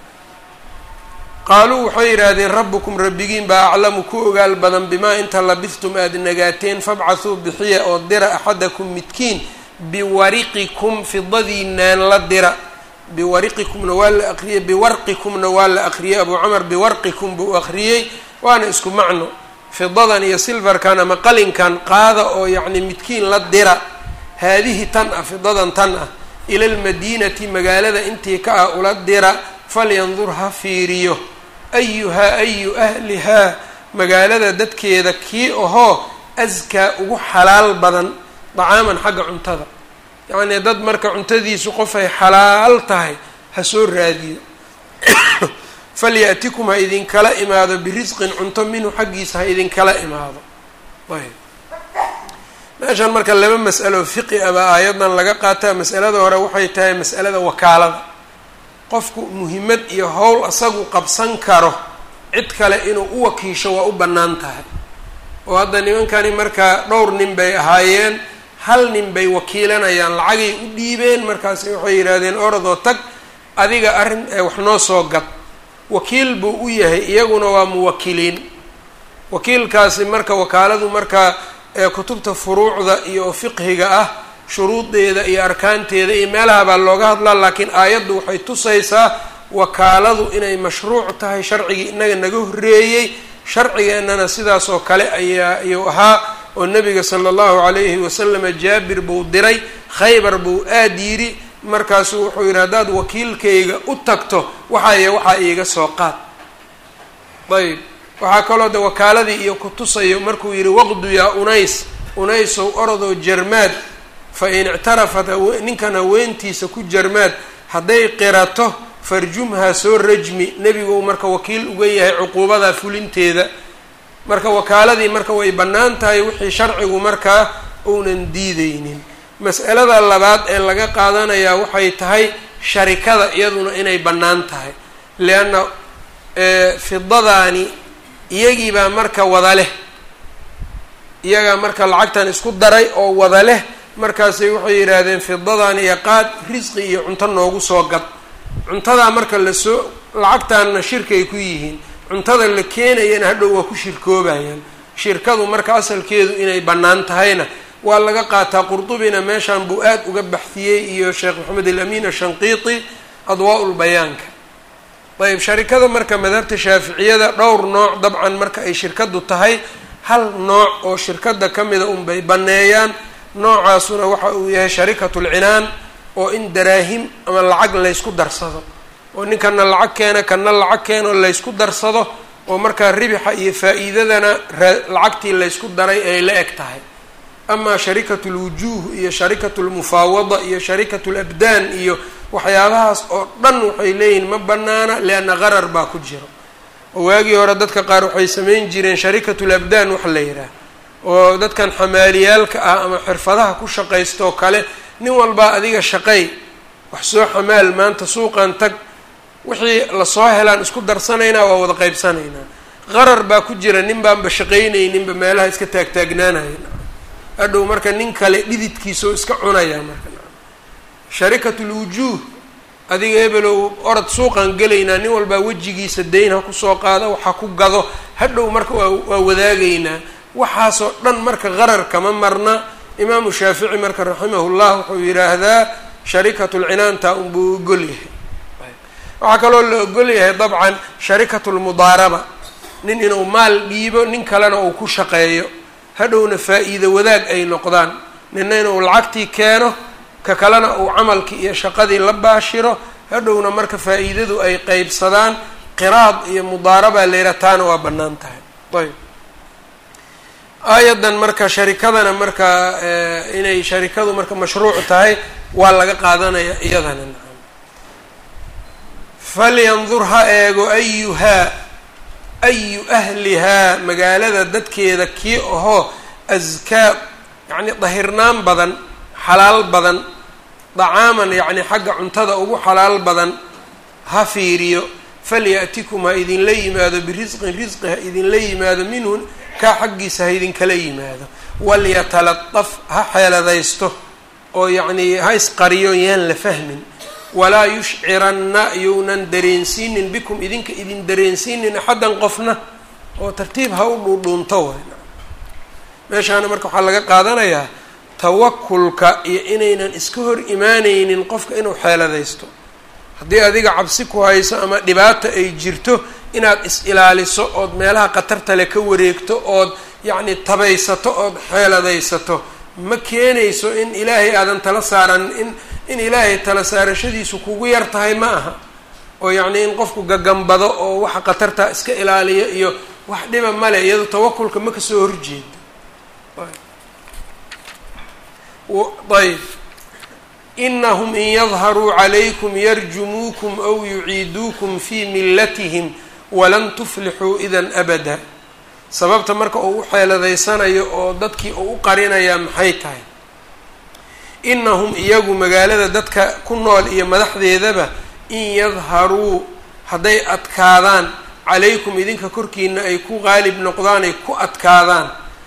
qaaluu waxay yidhaahdeen rabbukum rabbigiin baa aclamu ku ogaal badan bimaa inta labistum aada nagaateen fabcathuu bixiya oo dira axadakum midkiin biwariqikum fidadiinaan la dira biwariqikumna waa la aqriyey biwarqikumna waa la aqriyey abuu camar biwarqikum buu aqriyey waana isku macno fidadan iyo silvarkan ama qalinkan qaada oo yacni midkiin la dira haadihi tan ah fidadan tan ah ila almadiinati magaalada intii ka ah ula dira falyandur ha fiiriyo ayuhaa ayu ahlihaa magaalada dadkeeda kii ahoo askaa ugu xalaal badan dacaaman xagga cuntada yacnii dad marka cuntadiisu qofay xalaal tahay ha soo raadiyo falya'tikum ha idinkala imaado birisqin cunto minhu xaggiisa ha idinkala imaado ayb meeshan marka laba mas'alo fiqi aba aayadan laga qaataa mas'alada hore waxay tahay mas'alada wakaalada qofku muhimmad iyo howl asagu qabsan karo cid kale inuu u wakiisho waa u bannaan tahay oo hadda nimankani markaa dhowr nin bay ahaayeen hal nin bay wakiilanayaan lacagay u dhiibeen markaasi waxay yidhaahdeen orodoo tag adiga arrin wax noo soo gad wakiil buu u yahay iyaguna waa muwakiliin wakiilkaasi marka wakaaladu marka kutubta furuucda iyo fiqhiga ah shuruudeeda iyo arkaanteeda iyo meelaha baa looga hadlaa laakiin aayaddu waxay tusaysaa wakaaladu inay mashruuc tahay sharcigii inaga naga horreeyey sharcigeennana sidaas oo kale ayaa ayuu ahaa oo nabiga sala allahu calayhi wasalama jaabir buu diray khaybar buu aad yidhi markaasuu wuxuu yidhi haddaad wakiilkayga u tagto waxaaya waxaa iiga soo qaad ayb waxaa kaloo de wakaaladii iyo kutusayo markuu yidhi waqdu yaa unays unaysow orodoo jarmaad fa in ictarafat ninkan haweentiisa ku jarmaad hadday qirato farjumhaa soo rajmi nebigu marka wakiil uga yahay cuquubadaa fulinteeda marka wakaaladii marka way bannaan tahay wixii sharcigu markaa uunan diideynin mas'alada labaad ee laga qaadanayaa waxay tahay sharikada iyaduna inay bannaan tahay lianna fidadaani iyagiibaa marka wada leh iyagaa marka lacagtan isku daray oo wada leh markaasay waxay yidhaahdeen fidadan iyo qaad risqi iyo cunto noogu soo gad cuntadaa marka lasoo lacagtaanna shirkay ku yihiin cuntada la keenayana hadhow waa ku shirkoobayaan shirkadu marka asalkeedu inay bannaan tahayna waa laga qaataa qurdubina meeshan buu aad uga baxdiyey iyo sheekh maxamed alamin ashanqiiti adwaa-ul bayaanka ayb sharikada marka madhabta shaaficiyada dhowr nooc dabcan marka ay shirkadu tahay hal nooc oo shirkada ka mida unbay banneeyaan noocaasuna waxa uu yahay sharikatul cinaan oo in daraahim ama lacag laysku darsado oo ninkana lacag keena kana lacag keeno laysku darsado oo markaa ribixa iyo faa-iidadana lacagtii laysku daray ay la eg tahay amaa sharikatu lwujuuh iyo sharikatu lmufaawada iyo sharikatu labdaan iyo waxyaabahaas oo dhan waxay leeyihiin ma banaana lianna qarar baa ku jiro oo waagii hore dadka qaar waxay samayn jireen sharikatu labdaan wax la yidhaah oo dadkan xamaaliyaalka ah ama xirfadaha ku shaqaystaoo kale nin walbaa adiga shaqay wax soo xamaal maanta suuqan tag wixii lasoo helaan isku darsanaynaa waa wada qaybsanaynaa qarar baa ku jira nin baanba shaqaynayninba meelaha iska taagtaagnaanaya hadhow marka nin kale dhididkiisao iska cunaya marka sharikatul wujuuh adiga hebelow orod suuqan gelaynaa nin walbaa wejigiisa dayn ha kusoo qaado waxa ku gado hadhow marka waa waa wadaagaynaa waxaasoo dhan marka qarar kama marna imaamu shaafici marka raximahullah wuxuu yidhaahdaa sharikatulcinaanta unbuu ogol yahay waxaa kaloo la ogol yahay dabcan sharikatulmudaaraba nin inuu maal dhiibo nin kalena uu ku shaqeeyo hadhowna faa-iido wadaag ay noqdaan nina inuu lacagtii keeno ka kalena uu camalkii iyo shaqadii la baashiro hadhowna marka faa-iidadu ay qeybsadaan qiraad iyo mudaaraba layra taana waa bannaan tahay ayb aayadan marka sharikadana marka inay sharikadu marka mashruuc tahay waa laga qaadanaya iyadana nacam falyandur ha eego ayuhaa ayu ahlihaa magaalada dadkeeda kii ahoo askaa yacni dahirnaan badan xalaal badan dacaaman yacni xagga cuntada ugu xalaal badan ha fiiriyo falya'tikum ha idinla yimaado birisqin risqi ha idinla yimaado minhu kaa xaggiisa ha idinkala yimaado walyatalaqaf ha xeeladaysto oo yacnii ha isqariyo yaan la fahmin walaa yushciranna younan dareensiinin bikum idinka idin dareensiinin axaddan qofna oo tartiib ha u dhuudhuunto way meeshaana marka waxaa laga qaadanayaa tawakulka iyo inaynan iska hor imaaneynin qofka inuu xeeladaysto haddii adiga cabsi ku hayso ama dhibaata ay jirto inaad is-ilaaliso ood meelaha khatarta le ka wareegto ood yacni tabaysato ood xeeladaysato ma keenayso in ilaahay aadan tala saaran in in ilaahay tala saarashadiisu kugu yar tahay ma aha oo yacni in qofku gagambado oo waxa khatarta iska ilaaliyo iyo wax dhiba male iyado tawakulka ma kasoo horjeedo ayb inahum in yadharuu calaykum yarjumuukum aw yuciiduukum fii millatihim walan tuflixuu idan abada sababta marka uu u xeeladaysanayo oo dadkii uu u qarinayaa maxay tahay inahum iyagu magaalada dadka ku nool iyo madaxdeedaba in yadharuu hadday adkaadaan calaykum idinka korkiina ay ku qaalib noqdaan ay ku adkaadaan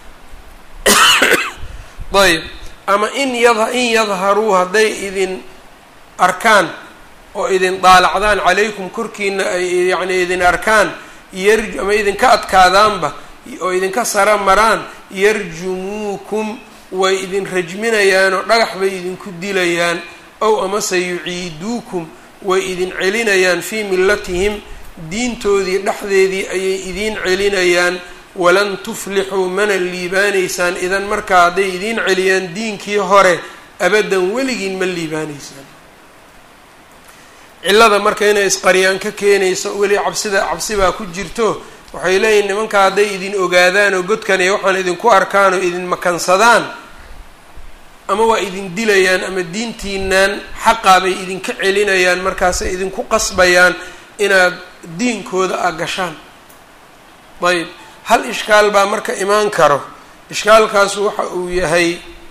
ayb ama in ya in yadharuu hadday idin arkaan oo idin daalacdaan calaykum korkiina ay yacni idin arkaan yar ama idinka adkaadaanba oo idinka sara maraan yarjumuukum way idin rajminayaan oo dhagax bay idinku dilayaan ow amase yuciiduukum way idin celinayaan fii millatihim diintoodii dhexdeedii ayay idiin celinayaan walan tuflixuu mana liibaanaysaan idan markaa hadday idiin celiyaan diinkii hore abaddan weligiin ma liibaanaysaan cillada marka inay isqariyaan ka keenayso weli cabsida cabsi baa ku jirto waxay leeyihin nimankaa hadday idin ogaadaan oo godkan iyo waxaan idinku arkaan oo idin makansadaan ama waa idin dilayaan ama diintiinaan xaqaa bay idinka celinayaan markaasay idinku qasbayaan inaad diinkooda a gashaan ayb hal ishkaal baa marka imaan karo ishkaalkaasu waxa uu yahay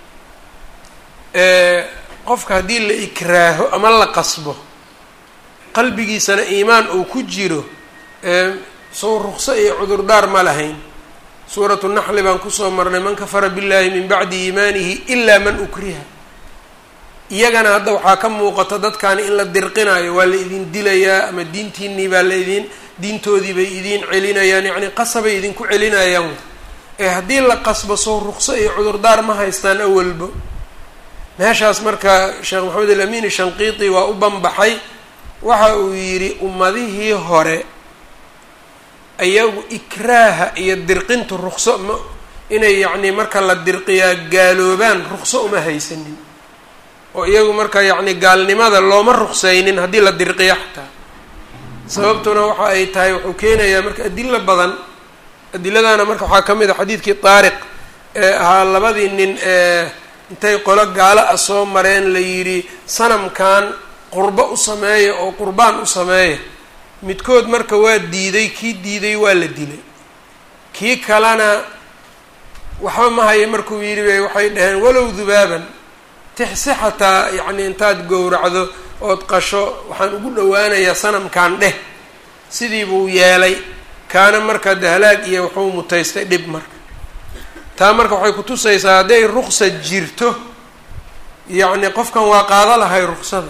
qofka haddii la ikraaho ama la qasbo qalbigiisana iimaan uu ku jiro sow ruqso iyo cudurdaar ma lahayn suuratu naxli baan kusoo marnay man kafara billahi min bacdi iimaanihi ilaa man ukriha iyagana hadda waxaa ka muuqata dadkani in la dirqinayo waa la idin dilayaa ama diintiinii baa la idin diintoodii bay idiin celinayaan yacni qasabay idinku celinayaan ee haddii la qasbo sow ruqso iyo cudurdaar ma haystaan awalba meeshaas marka sheekh maxamed alamin shanqiiti waa u banbaxay waxa uu yidhi ummadihii hore ayagu ikraaha iyo dirqinta ruqso ma inay yacni marka la dirqiyaa gaaloobaan ruqso uma haysanin oo iyagu marka yacni gaalnimada looma ruqsaynin haddii la dirqiyo xataa sababtuna waxa ay tahay wuxuu keenayaa marka adilo badan adiladaana marka waxaa ka mid a xadiidkii taariq ee ahaa labadii nin ee intay qolo gaalo ah soo mareen la yidhi sanamkan qurbo u sameeya oo qurbaan u sameeya midkood marka waa diiday kii diiday waa la dilay kii kalena waxba ma haya markuu yidhi bay waxay dhaheen walow dubaaban tixsi xataa yacni intaad gowracdo ood qasho waxaan ugu dhowaanayaa sanamkan dheh sidii buu yeelay kaana marka dahalaag iyo wuxuu mutaystay dhib marka taa marka waxay kutusaysaa hadday ruksa jirto yacni qofkan waa qaado lahay ruksada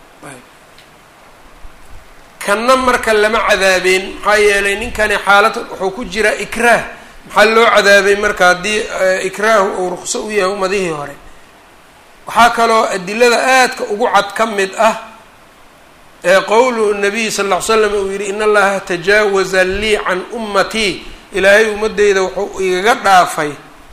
kanna marka lama cadaabeen maxaa yeelay ninkani xaalad wuxuu ku jiraa ikraah maxaa loo cadaabay marka haddii ikraahu uu rukso u yahay umadihii hore waxaa kaloo adilada aadka ugu cad ka mid ah ee qowlu nabiyi sal ll ly slam uu yihi in allaha tajaawaza lii can ummatii ilaahay ummadeyda wuxuu igaga dhaafay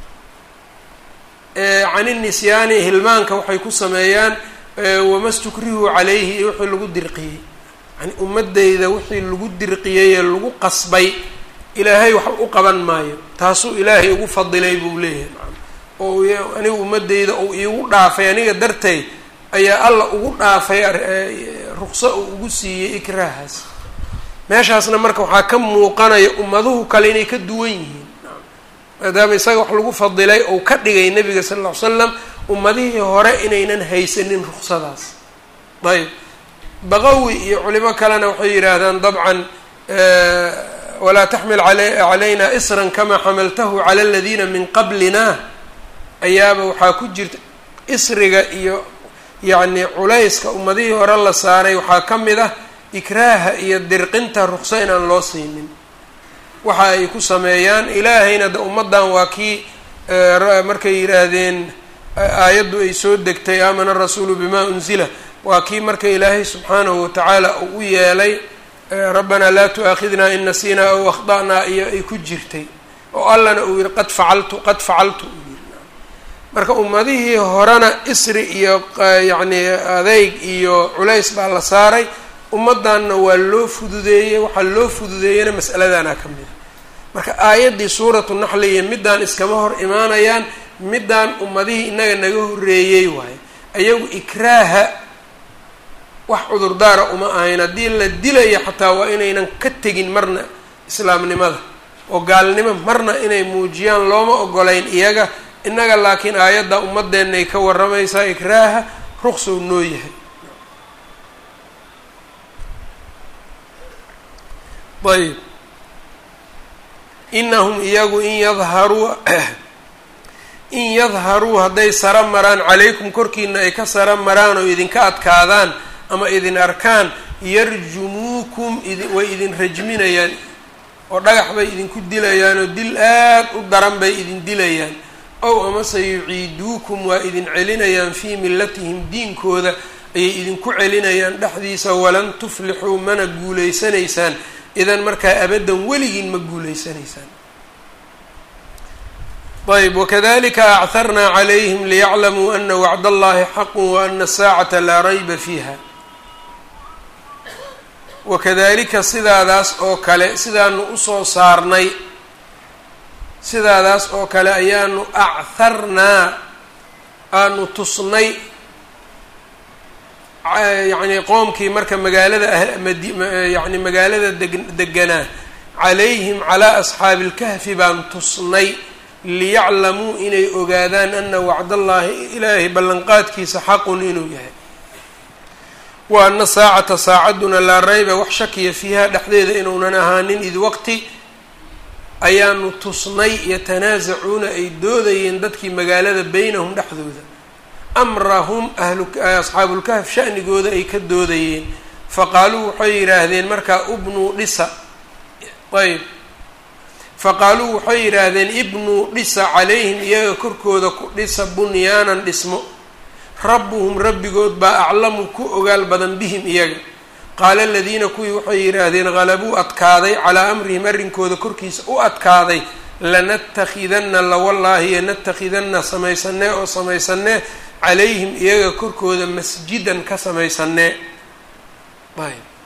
can inisyaani hilmaanka waxay ku sameeyaan wama stukrihu calayhi iyo wixii lagu dirqiyey yani ummadeyda wixii lagu dirqiyey ee lagu qasbay ilaahay wax u qaban maayo taasuu ilaahay ugu fadilay buu leeyahay oo aniga ummadeyda uu iigu dhaafay aniga dartay ayaa alla ugu dhaafay ruqso uu ugu siiyey ikraahaas meeshaasna marka waxaa ka muuqanaya ummaduhu kale inay ka duwan yihiin maadaama isaga wax lagu fadilay ou ka dhigay nabiga sala alla ly slam ummadihii hore inaynan haysanin ruqsadaas ayb baqawi iyo culimo kalena waxay yidhaahdaan dabcan walaa taxmil calayna isran kamaa xamaltahu cala aladiina min qablina ayaaba waxaa ku jirta isriga iyo yacni culayska ummadihii hore la saaray waxaa ka mid ah ikraaha iyo dirqinta ruqso inaan loo siinin waxa ay ku sameeyaan ilaahayna de ummaddan waa kii markay yidhaahdeen aayaddu ay soo degtay aamana rasuulu bima unzila waa kii marka ilaahay subxaanahu watacaala uu u yeelay rabbanaa laa tu-aakhidnaa in nasiinaa aw akhda'naa iyo ay ku jirtay oo allana uu yihi qad facaltu qad facaltu uu yiri marka ummadihii horena isri iyo yacni adeyg iyo culays baa la saaray ummaddanna waa loo fududeeyey waxaa loo fududeeyeyna mas'aladana ka mid a marka aayaddii suuratu naxli iyo middaan iskama hor imaanayaan middaan ummadihii inaga naga horreeyey waayo ayagu ikraaha wax cudurdaara uma ahayn haddii la dilayo xataa waa inaynan ka tegin marna islaamnimada oo gaalnimo marna inay muujiyaan looma ogolayn iyaga innaga laakiin aayadda ummadeennaay ka warramaysaa ikraaha ruqsow noo yahay ayb inahum iyagu in yadharuu in yadharuu hadday sara maraan calaykum korkiina ay ka sara maraan oo idinka adkaadaan ama idin arkaan yarjumuukum way idin rajminayaan oo dhagax bay idinku dilayaan oo dil aad u daran bay idin dilayaan ow amase yuciiduukum waa idin celinayaan fii millatihim diinkooda ayay idinku celinayaan dhexdiisa walan tuflixuu mana guulaysanaysaan idan markaa abaddan weligiin ma guulaysanaysaan ayb wakadalika acarnaa calayhim liyaclamuu ana wacd allahi xaqu waana asaacata laa rayba fiiha wakadalika sidaadaas oo kale sidaanu usoo saarnay sidaadaas oo kale ayaanu acarnaa aanu tusnay yacni qoomkii marka magaalada yani magaalada deg deganaa calayhim calaa asxaabi ilkahfi baan tusnay liyaclamuu inay ogaadaan ana wacdallaahi ilaahay ballanqaadkiisa xaqun inuu yahay wa ana saacata saacadduna laa rayba wax shakiya fiiha dhexdeeda inuunan ahaanin id waqti ayaanu tusnay yatanaasacuuna ay doodayeen dadkii magaalada beynahum dhexdooda amrahum ahlu asxaabulkahf shanigooda ay ka doodayeen faqaaluu waxay yidhaahdeen markaa ubnuu dhisa ayb faqaaluu waxay yidhaahdeen ibnuu dhisa calayhim iyaga korkooda ku dhisa bunyaanan dhismo rabbuhum rabbigood baa aclamu ku ogaal badan bihim iyaga qaala aladiina kuwii waxay yidhaahdeen halabuu adkaaday calaa amrihim arrinkooda korkiisa u adkaaday lanatakidanna lawallaahi yanatakidanna samaysanee oo samaysanee calayhim iyaga korkooda masjidan ka samaysanee ayb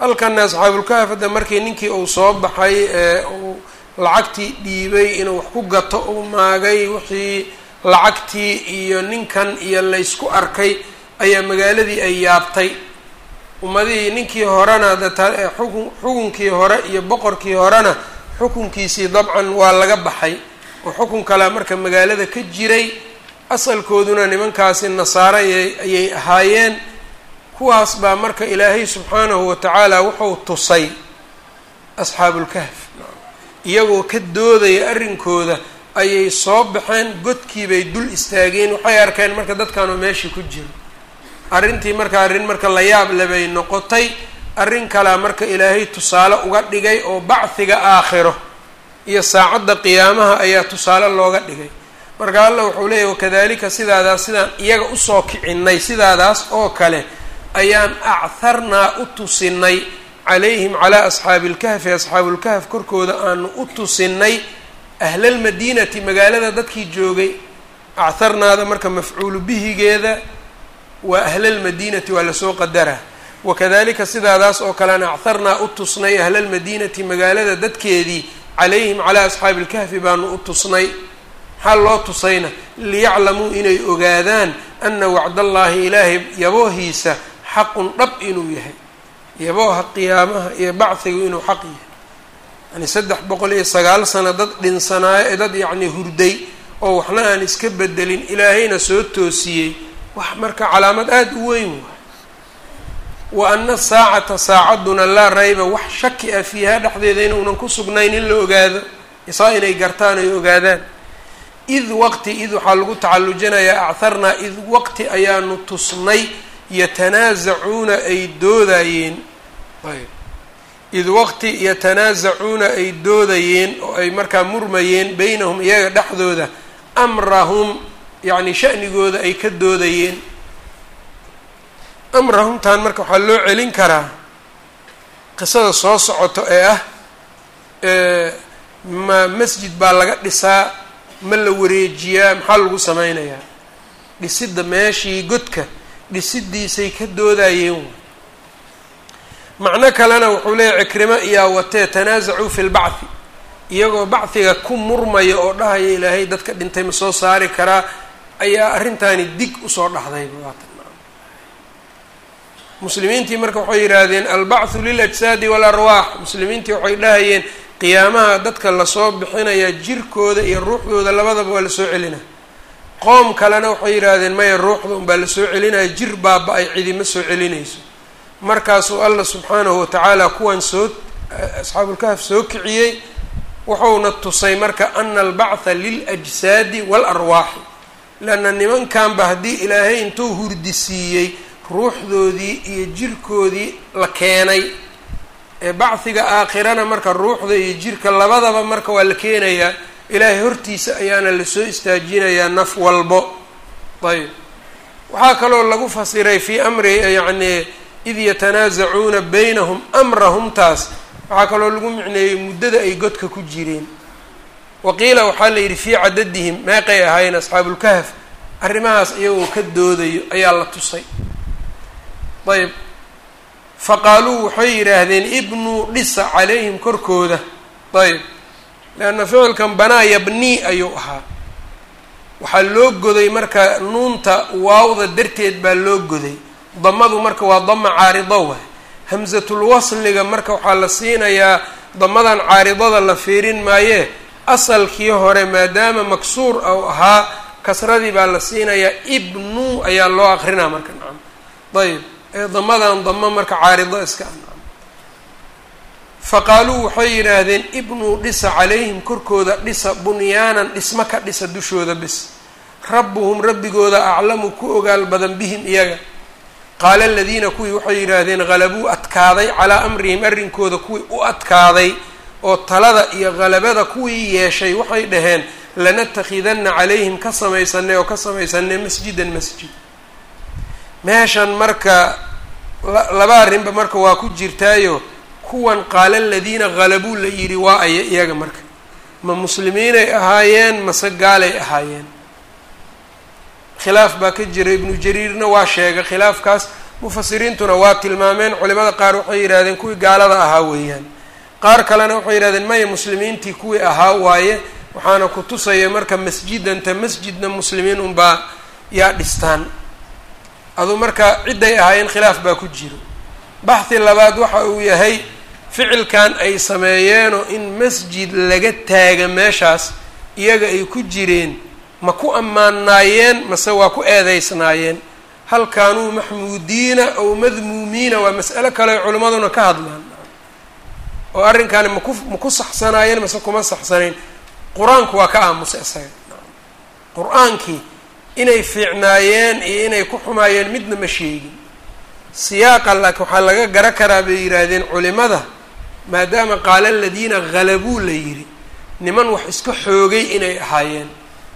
halkana asxaabulkahf hadda markii ninkii uu soo baxay ee uu lacagtii dhiibay inuu wax ku gato uu maagay wixii lacagtii iyo ninkan iyo laysku arkay ayaa magaaladii ay yaabtay ummadihii ninkii horena xukun xukunkii hore iyo boqorkii horena xukunkiisii dabcan waa laga baxay oo xukun kalea marka magaalada ka jiray asalkooduna nimankaasi nasaaro ayay ahaayeen kuwaas baa marka ilaahay subxaanahu wa tacaala wuxuu tusay asxaabulkahf iyagoo ka doodaya arrinkooda ayay soo baxeen godkiibay dul istaageen waxay arkeen marka dadkanoo meeshii ku jiro arrintii marka arrin marka la yaab lebay noqotay arrin kalea marka ilaahay tusaale uga dhigay oo bacdiga aakhiro iyo saacadda qiyaamaha ayaa tusaale looga dhigay marka allah wuxuu leeyahy wakadalika sidaadaas sidaan iyaga usoo kicinay sidaadaas oo kale ayaan achtharnaa u tusinay calayhim calaa asxaabi ilkahfi asxaabulkahf korkooda aanu u tusinay ahlalmadiinati magaalada dadkii joogay achtharnaada marka mafcuulu bihigeeda waa ahlalmadiinati waa lasoo qadaraa wakadalika sidaadaas oo kalean achtharnaa u tusnay ahlalmadiinati magaalada dadkeedii calayhim calaa asxaabi ilkahfi baanu u tusnay maxaa loo tusayna liyaclamuu inay ogaadaan ana wacdallaahi ilaahay yaboohiisa xaqun dhab inuu yahay yabooha qiyaamaha iyo bacdigu inuu xaq yahay yani saddex boqol iyo sagaal sano dad dhinsanaayo ee dad yacni hurday oo waxna aan iska bedelin ilaahayna soo toosiyey wax marka calaamad aada u weyn waay wa ana saacata saacaduna laa rayba wax shaki ah fiiha dhexdeeda inuunan ku sugnayn in la ogaado isaa inay gartaan ay ogaadaan id waqti id waxaa lagu tacallujinayaa achtharnaa id waqti ayaanu tusnay yatanaasacuuna ay doodayeen ayb id waqti yatanaasacuuna ay doodayeen oo ay markaa murmayeen beynahum iyaga dhexdooda amrahum yacni shanigooda ay ka doodayeen amrahumtaan marka waxaa loo celin karaa qisada soo socoto ee ah ma masjid baa laga dhisaa ma la wareejiyaa maxaa lagu sameynayaa dhisidda meeshii godka dhisidiisay ka doodayeen macno kalena wuxuu leeyahy cikrimo iyaa watee tanaasacuu fi lbacthi iyagoo bacdiga ku murmaya oo dhahaya ilaahay dadka dhintay ma soo saari karaa ayaa arrintaani dig usoo dhaxdayba waatan muslimiintii marka waxay yidhaahdeen albacthu liljsaadi waalarwaax muslimiintii waxay dhahayeen qiyaamaha dadka lasoo bixinayaa jirkooda iyo ruuxdooda labadaba waa lasoo celina qoom kalena waxay yidhaahdeen maya ruuxda unbaa lasoo celinaya jir baaba-ay cidima soo celinayso markaasuu allah subxaanahu watacaala kuwan soo asxaabulkahf soo kiciyey wuxuuna tusay marka ana albactha liljsaadi waalarwaaxi leanna nimankanba haddii ilaahay intuu hurdisiiyey ruuxdoodii iyo jirkoodii la keenay ee bacdiga aakhirana marka ruuxda iyo jirka labadaba marka waa la keenayaa ilaahay hortiisa ayaana lasoo istaajinayaa naf walbo ayb waxaa kaloo lagu fasiray fii amri yacni id yatanaasacuuna baynahum amrahumtaas waxaa kaloo lagu micneeyey muddada ay godka ku jireen waqiila waxaa la yidhi fii cadadihim meeqay ahaayeen asxaabulkahf arrimahaas iyagoo ka doodayo ayaa la tusay ayb faqaaluu waxay yidhaahdeen ibnuu dhisa calayhim korkooda ayb leanna ficilkan banaa yabnii ayuu ahaa waxaa loo goday marka nuunta waawda darteed baa loo goday damadu marka waa dama caarido waay hamsatul wasliga marka waxaa la siinayaa damadan caaridada la fiirin maayee asalkii hore maadaama maksuur ou ahaa kasradii baa la siinayaa ibnu ayaa loo aqrinaa marka nacam ayb ee damadan damo marka caarido iska ah faqaaluu waxay yidhaahdeen ibnuu dhisa calayhim korkooda dhisa bunyaanan dhismo ka dhisa dushooda bis rabbuhum rabbigooda aclamu ku ogaal badan bihim iyaga qaala aladiina kuwii waxay yidhaahdeen halabuu adkaaday calaa amrihim arrinkooda kuwii u adkaaday oo talada iyo halabada kuwii yeeshay waxay dhaheen lanatakidanna calayhim ka samaysanay oo ka samaysanay masjidan masjid meeshan marka laba arrinba marka waa ku jirtaayo kuwan qaala aladiina halabuu la yidhi waa aya iyaga marka ma muslimiinay ahaayeen mase gaalay ahaayeen khilaaf baa ka jira ibnu jariirna waa sheegay khilaafkaas mufasiriintuna waa tilmaameen culimada qaar waxay yidhahdeen kuwii gaalada ahaa weeyaan qaar kalena waxay yidhahdeen maya muslimiintii kuwii ahaa waaye waxaana ku tusaya marka masjidanta masjidna muslimiin unbaa yaa dhistaan aduu marka cidday ahaayeen khilaaf baa ku jiro baxhi labaad waxa uu yahay ficilkan ay sameeyeenoo in masjid laga taaga meeshaas iyaga ay ku jireen ma ku ammaanaayeen mase waa ku eedeysnaayeen hal kaanuu maxmuudiina ow madmuumiina waa mas'alo kale ay culimmaduna ka hadlaan oo arrinkaani maku ma ku saxsanaayeen mase kuma saxsanayn qur-aanku waa ka aamusay isaga qur-aankii inay fiicnaayeen iyo inay ku xumaayeen midna ma sheegin siyaaqa laakiin waxaa laga gara karaa bay yidhaahdeen culimada maadaama qaala aladiina halabuu la yidhi niman wax iska xoogay inay ahaayeen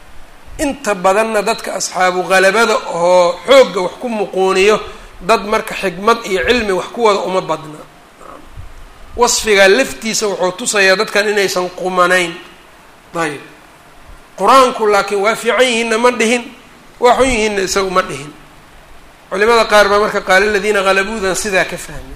inta badanna dadka asxaabu halabada oo xoogga wax ku muquuniyo dad marka xikmad iyo cilmi wax ku wada uma badna wasfigaa laftiisa wuxuu tusayaa dadkan inaysan qumanayn ayb qur-aanku laakiin waa fiican yihiinna ma dhihin waa xun yihiinna isagu ma dhihin culimada qaar baa marka qaala aladiina halabuudan sidaa ka fahmay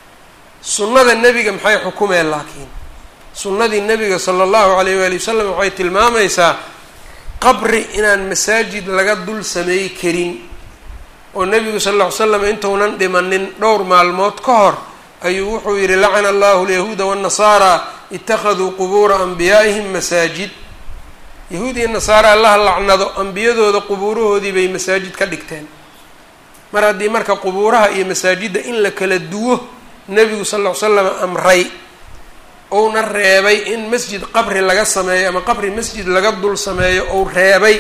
sunnada nebiga maxay xukumeen laakiin sunnadii nebiga sala allahu alayh waali wasalam waxay tilmaamaysaa qabri inaan masaajid laga dul sameey karin oo nebigu sal lla ly slam intuunan dhimanin dhowr maalmood ka hor ayuu wuxuu yidhi lacana allahu alyahuuda waannasaara ittakhaduu qubuura anbiyaa'ihim masaajid yahuud iyo nasaara allaha lacnado ambiyadooda qubuurahoodii bay masaajid ka dhigteen mar haddii marka qubuuraha iyo masaajidda in la kala duwo nebigu sal ll ly slam amray ouna reebay in masjid qabri laga sameeyo ama qabri masjid laga dul sameeyo ou reebay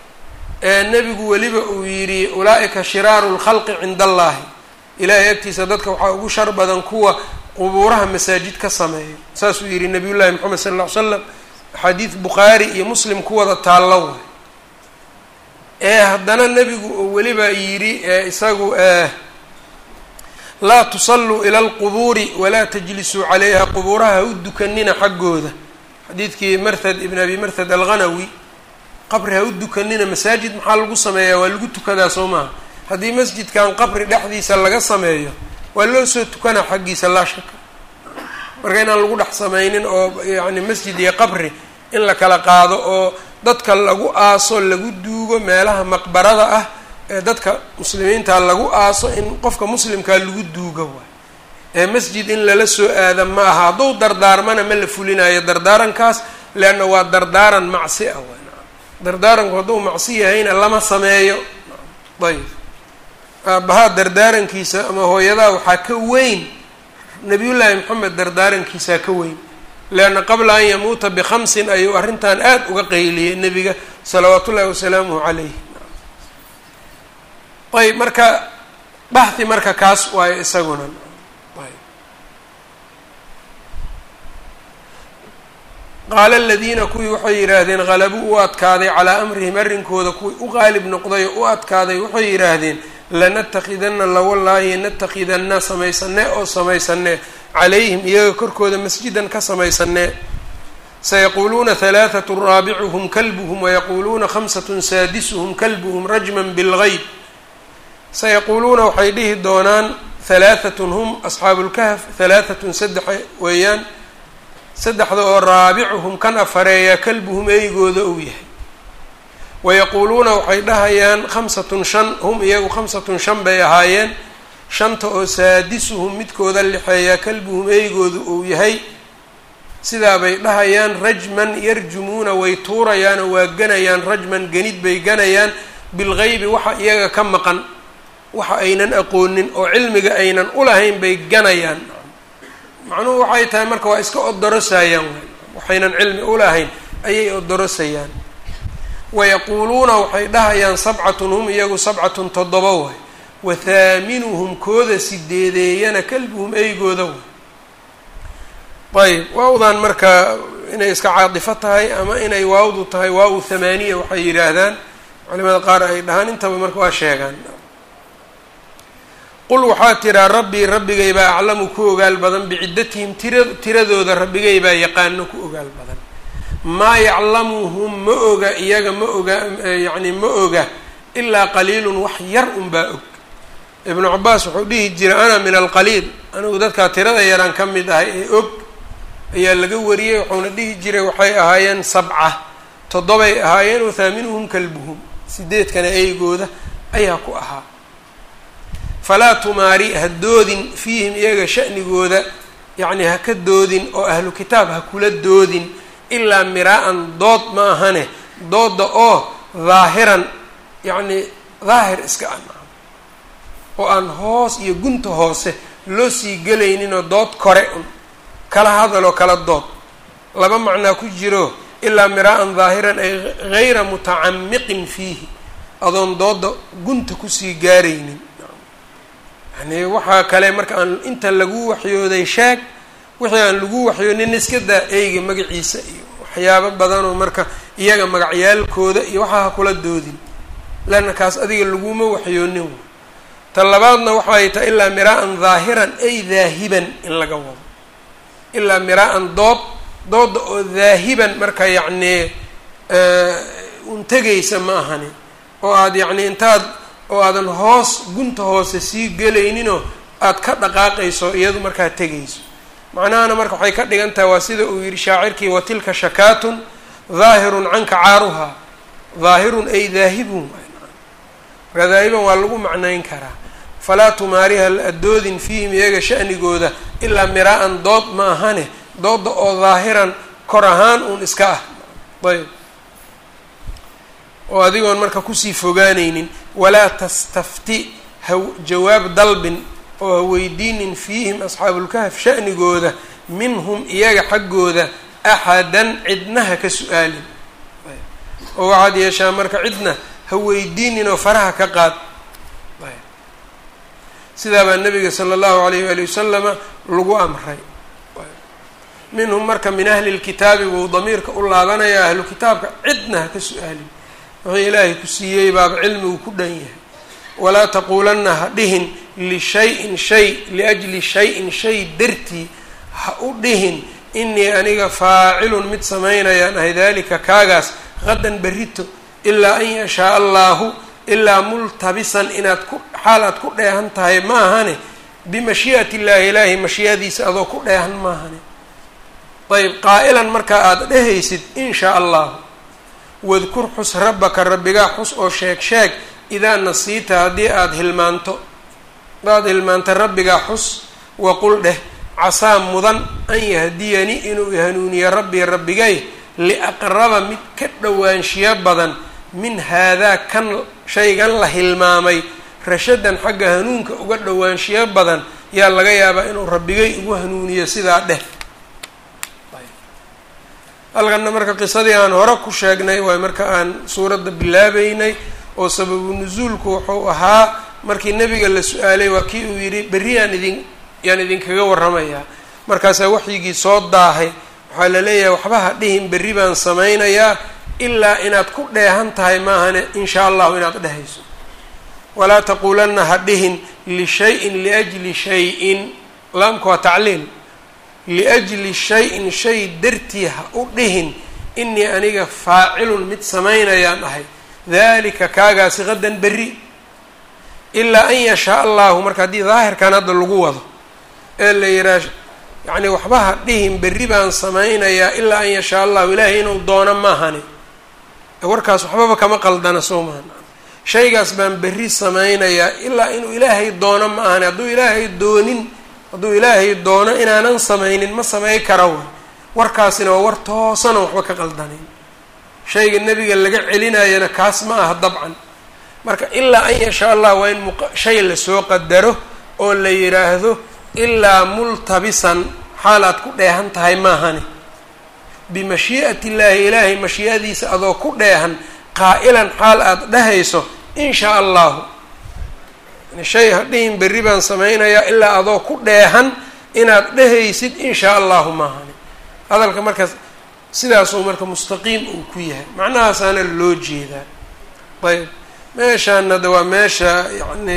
nebigu weliba uu yidhi ulaa-ika shiraaru lkhalqi cinda allahi ilaahay agtiisa dadka waxaa ugu shar badan kuwa qubuuraha masaajid ka sameeyo saasuu yidhi nabiy llahi moxamed sal lla ly slam axaadiid bukhaari iyo muslim ku wada taallo way ee haddana nebigu uu weliba yidhi isagu laa tusalluu ila alqubuuri walaa tajlisuu calayha qubuuraha ha u dukanina xaggooda xadiidkii marthad ibn abi marthad alghanawi qabri ha u dukanina masaajid maxaa lagu sameeyaa waa lagu tukadaa soo maaha haddii masjidkan qabri dhexdiisa laga sameeyo waa loo soo tukanaa xaggiisa laa shaka marka inaan lagu dhex sameynin oo yacni masjid iyo qabri in la kala qaado oo dadka lagu aaso lagu duugo meelaha maqbarada ah ee dadka muslimiinta lagu aaso in qofka muslimkaa lagu duugo waay ee masjid in lala soo aada ma aha hadduu dardaarmana ma la fulinayo dardaarankaas leanna waa dardaaran macsi ah waay dardaaranku hadduu macsi yahayna lama sameeyo ayb aabbahaa dardaarankiisa ama hooyadaa waxaa ka weyn nabiyullaahi moxamed dardaarankiisaa ka weyn leanna qabla an yamuuta bikhamsin ayuu arrintan aada uga qayliyey nebiga salawaatu ullahi wasalaamuhu calayh ayb marka baxhi marka kaas waayo isaguna qaala aladiina kuwii waxay yidhaahdeen halabuu u adkaaday calaa amrihim arrinkooda kuwii u qaalib noqday oo u adkaaday waxay yidhaahdeen lanatakidanna lawallaahi natakidanna samaysanee oo samaysanee calayhim iyaga korkooda masjidan ka samaysanee sayaquuluuna halaathatu raabicuhum kalbuhum wayaquuluuna khamsatun saadisuhum kalbuhum rajman bilgeyb sayaquuluuna waxay dhihi doonaan halaahatun hum asxaabulkahf halaahatun saddexa weeyaan saddexda oo raabicuhum kan afareeyaa kalbuhum eygooda uu yahay wayaquuluuna waxay dhahayaan khamsatun shan hum iyagu khamsatun shan bay ahaayeen shanta oo saadisuhum midkooda lixeeyaa kalbuhum eygooda uu yahay sidaa bay dhahayaan rajman yarjumuuna way tuurayaanoo waa ganayaan rajman ganid bay ganayaan bilgeybi waxa iyaga ka maqan waxa aynan aqoonin oo cilmiga aynan ulahayn bay ganayaan macnuhu waxay tahay marka waa iska odorosayaan waxaynan cilmi ulahayn ayay odorosayaan wayaquuluuna waxay dhahayaan sabcatun hum iyagu sabcatun toddoba waay wa haaminuhum kooda sideedeeyana kalbuhum eygooda way ayb waawdan marka inay iska caadifo tahay ama inay waawdu tahay waaw thamaaniya waxay yidhaahdaan culimada qaar ay dhahaan intaba marka waa sheegaan qul waxaa tiraa rabbii rabbigay baa aclamu ku ogaal badan biciddatihim tira tiradooda rabbigay baa yaqaano ku ogaal badan maa yaclamuhum ma oga iyaga ma oga yacni ma oga ilaa qaliilun wax yar unbaa og ibnu cabaas wuxuu dhihi jiray ana min alqaliil anigu dadkaa tirada yaraan ka mid ahay ee og ayaa laga wariyey wuxuuna dhihi jiray waxay ahaayeen sabca toddobay ahaayeen wathaaminuhum kalbuhum sideedkana eygooda ayaa ku ahaa falaa tumaari ha doodin fiihim iyaga sha'nigooda yacni ha ka doodin oo ahlu kitaab ha kula doodin ilaa miraa-an dood ma ahane dooda oo daahiran yacni daahir iska ah oo aan hoos iyo gunta hoose loo sii gelayninoo dood kore un kala hadaloo kala dood laba macnaa ku jiro ilaa miraa-an daahiran ay gayra mutacamiqin fiihi adoon dooda gunta kusii gaaraynin yani waxaa kale marka aan inta lagu waxyooday sheeg wixii aan lagu waxyoonin iska daa eyga magaciisa iyo waxyaabo badanoo marka iyaga magacyaalkooda iyo waxaa ha kula doodin leanna kaas adiga laguma waxyoonin ta labaadna waxay tahay ilaa miraa-an daahiran ay daahiban in laga wado ilaa miraa-an dood dooda oo daahiban marka yacnii un tegaysa ma ahani oo aada yacni intaad oo aadan hoos gunta hoose sii gelayninoo aada ka dhaqaaqayso iyadu markaa tegayso macnahana marka waxay ka dhigan tahay waa sida uu yihi shaacirkii watilka shakaatun daahirun canka caaruhaa daahirun ay daahibun marka daahiban waa lagu macnayn karaa falaa tumaariha adoodin fiihim iyaga sha'nigooda ilaa miraa-an dood ma ahane dooda oo daahiran kor ahaan uun iska ah ayb oo adigoon marka kusii fogaanaynin walaa tastafti ha jawaab dalbin oo ha weydiinin fiihim asxaabulkahf sha'nigooda minhum iyaga xaggooda axadan cidnaha ka su-aalin oo waxaad yeeshaa marka cidna ha weydiinin oo faraha ka qaad sidaa baa nabiga sala allahu alayh waali wasalama lagu amray minhum marka min ahli lkitaabi wuu damiirka u laabanayaa ahlu kitaabka cidna ha ka su-aalin wixii ilaahay ku siiyey baaba cilmigu ku dhan yahay walaa taquulanna ha dhihin lishayin shay liajli shayin shay dartii ha u dhihin inii aniga faacilun mid samaynayaan ahay dalika kaagaas qadan berrito ilaa an yashaa allaahu ilaa multabisan inaad ku xaal aad ku dheehan tahay ma ahane bimashii'ati illaahi ilaahi mashii'adiisa adoo ku dheehan maahane ayb qaa-ilan markaa aada dhehaysid in shaa allahu wadkur xus rabbaka rabbigaa xus oo sheeg sheeg idaa nasiita haddii aada hilmaanto hadaad hilmaanta rabbigaa xus waqul dheh casaa mudan an yahdiyani inuu hanuuniyo rabbii rabbigay liaqraba mid ka dhowaanshiyo badan min haadaa kan shaygan la hilmaamay rashadan xagga hanuunka uga dhowaanshiyo badan yaa laga yaabaa inuu rabbigay ugu hanuuniyo sidaa dheh halkanna marka qisadii aan hore ku sheegnay waay marka aan suuradda bilaabeynay oo sababu nusuulku wuxuu ahaa markii nebiga la su-aalay waa kii uu yidhi berri yaan idin yaan idinkaga warramayaa markaasaa waxyigii soo daahay waxaa la leeyahay waxba ha dhihin berri baan samaynayaa ilaa inaad ku dheehan tahay maahane in shaa allahu inaad dhehayso walaa taquulanna ha dhihin lishayin liajli shay-in laamku waa tacliil liajli shay-in shay dartii ha u dhihin inii aniga faacilun mid samaynayaan ahay dalika kaagaasi qadan berri ilaa an yashaa allahu marka haddii daahirkan hadda lagu wado ee la yihaa yacni waxba ha dhihin berri baan samaynayaa ilaa an yashaa allahu ilaahay inuu doono maahani warkaas waxbaba kama qaldana soo mahan shaygaas baan berri samaynayaa ilaa inuu ilaahay doono ma ahani hadduu ilaahay doonin hadduu ilaahay doono inaanan samaynin ma samay kara way warkaasina waa war toosana waxba ka qaldanin shayga nebiga laga celinayana kaas ma aha dabcan marka ilaa an yashaa allah waa in shay lasoo qadaro oo la yidhaahdo ilaa multabisan xaal aad ku dheehan tahay maahani bimashii'ati illaahi ilaahay mashii'adiisa adoo ku dheehan qaa-ilan xaal aada dhehayso in shaa allahu yani shay hadhihin berri baan samaynayaa ilaa adoo ku dheehan inaad dhehaysid in shaa allahu maahani hadalka markaas sidaasuu marka mustaqiim uu ku yahay macnahaasaana loo jeedaa ayb meeshaan hadda waa meesha yacni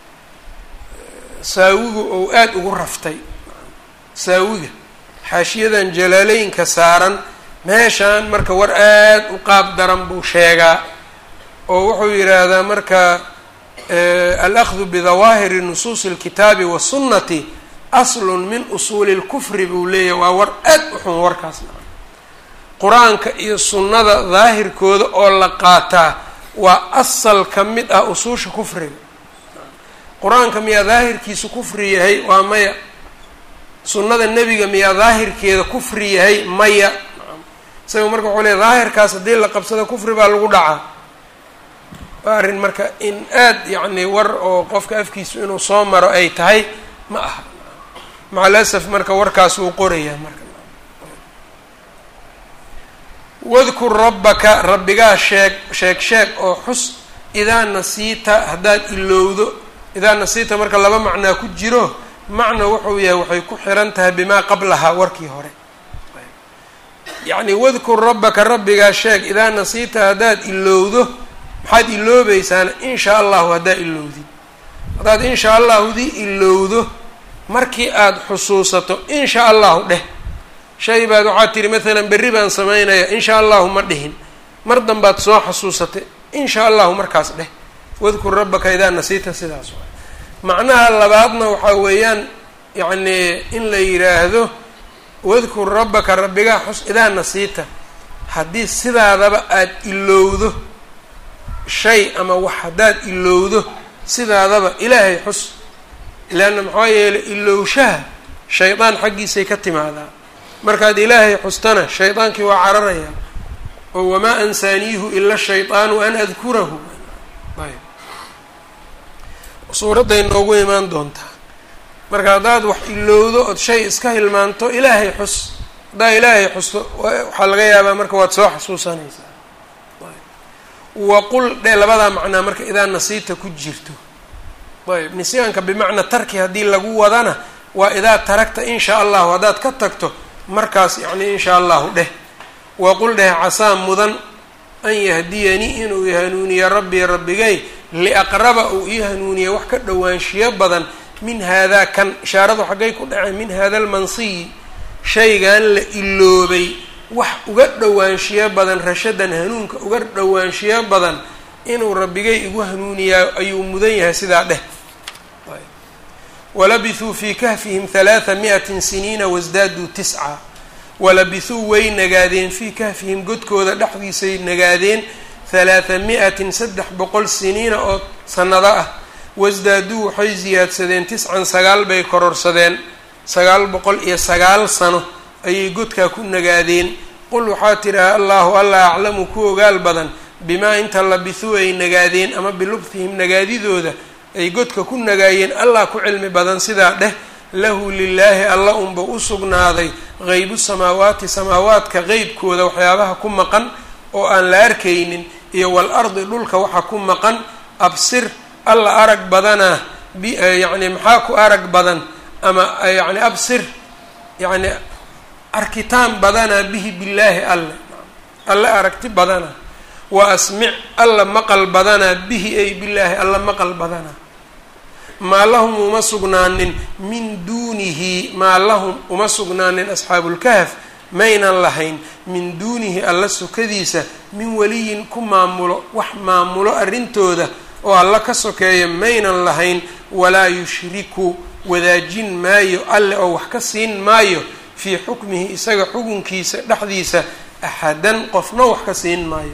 saawigu ou aada ugu raftay saawiga xaashiyadan jalaaleynka saaran meeshaan marka war aada u qaab daran buu sheegaa oo wuxuu yidhaahdaa marka alahdu bidawaahiri nusuusi اlkitaabi wasunnati aslun min usuuli اlkufri buu leeyahy waa war aad u xun warkaasna qur-aanka iyo sunnada daahirkooda oo la qaataa waa asal ka mid ah usuusha kufriga qur-aanka miyaa daahirkiisu kufri yahay waa maya sunnada nebiga miyaa daahirkeeda kufri yahay maya isaga marka wuxuu leey daahirkaas haddii la qabsado kufri baa lagu dhacaa waa arrin marka in aad yacni war oo qofka afkiisu inuu soo maro ay tahay ma aha macalasaf marka warkaas wuu qorayaa marka wadkur rabbaka rabbigaa sheeg sheeg sheeg oo xus idaa nasiita haddaad ilowdo idaa nasiita marka laba macnaa ku jiro macna wuxuu yahay waxay ku xiran tahay bimaa qablahaa warkii hore yacni wadkur rabbaka rabbigaa sheeg idaa nasiita haddaad ilowdo maxaad iloobaysaana inshaa allahu haddaad ilowdid haddaad inshaa allahudii ilowdo markii aada xusuusato inshaa allahu dheh shay baad waxaad tihi maalan berri baan sameynaya inshaa allahu ma dhihin mar danbaad soo xasuusatay inshaa allahu markaas dheh wadkur rabbaka idaa nasiita sidaas waay macnaha labaadna waxaa weeyaan yacni in la yidhaahdo wadkur rabbaka rabbigaa xus idaa nasiita haddii sidaadaba aada ilowdo shay ama wax haddaad ilowdo sidaadaba ilaahay xus leanna maxaa yeelay ilowshaha shaydaan xaggiisay ka timaadaa markaad ilaahay xustana shaydaankii waa cararayaa oo wamaa ansaaniihu ila shaydaanu an adkurahu ayb suuradday noogu imaan doontaa marka haddaad wax ilowdo ood shay iska hilmaanto ilaahay xus haddaa ilaahay xusto waxaa laga yaabaa marka waad soo xasuusanaysaa waqul dhe labadaa macnaa marka idaa nasiita ku jirto ayb nisyaanka bimacnaa tarki haddii lagu wadana waa idaa taragta inshaa allahu haddaad ka tagto markaas yacni inshaa allahu dheh waqul dheh casaa mudan an yahdiyanii inuu ihanuuniyo rabbii rabbigay liaqraba uu ii hanuuniya wax ka dhowaanshiyo badan min haadaa kan ishaaradu xaggay ku dhaceen min hada almansiyi shaygan la iloobay wax uga dhowaanshiyo badan rashadan hanuunka uga dhowaanshiyo badan inuu rabbigay igu hanuuniyaa ayuu mudan yahay sidaa dheh walabithuu fii kahfihim halaatha mi'atin siniina wasdaaduu tisca walabithuu way nagaadeen fii kahfihim godkooda dhexdiisay nagaadeen halaatha mi-atin saddex boqol siniina oo sannado ah wasdaaduu waxay siyaadsadeen tiscan sagaal bay kororsadeen sagaal boqol iyo sagaal sano ayay godkaa ku nagaadeen qul waxaa tidhaha allaahu alla aclamu ku ogaal badan bimaa inta labithuu ay nagaadeen ama bilubthihim nagaadidooda ay godka ku nagaayeen allah ku cilmi badan sidaa dheh lahu lilaahi alla unba u sugnaaday qeybu samaawaati samaawaadka qeybkooda waxyaabaha ku maqan oo aan la arkaynin iyo wal ardi dhulka waxa ku maqan absir alla arag badanaa byacni maxaa ku arag badan ama yacni absir yacni arkitaan badanaa bihi billaahi alle alle aragti badanaa wa asmic alla maqal badanaa bihi ay billaahi alla maqal badanaa maa lahum uma sugnaanin min duunihi maa lahum uma sugnaanin asxaabulkahf maynan lahayn min duunihi alla sokadiisa min weliyin ku maamulo wax maamulo arrintooda oo alla ka sokeeya maynan lahayn walaa yushriku wadaajin maayo alle oo wax ka siin maayo fii xukmihi isaga xukunkiisa dhexdiisa axadan qofna wax ka siin maayo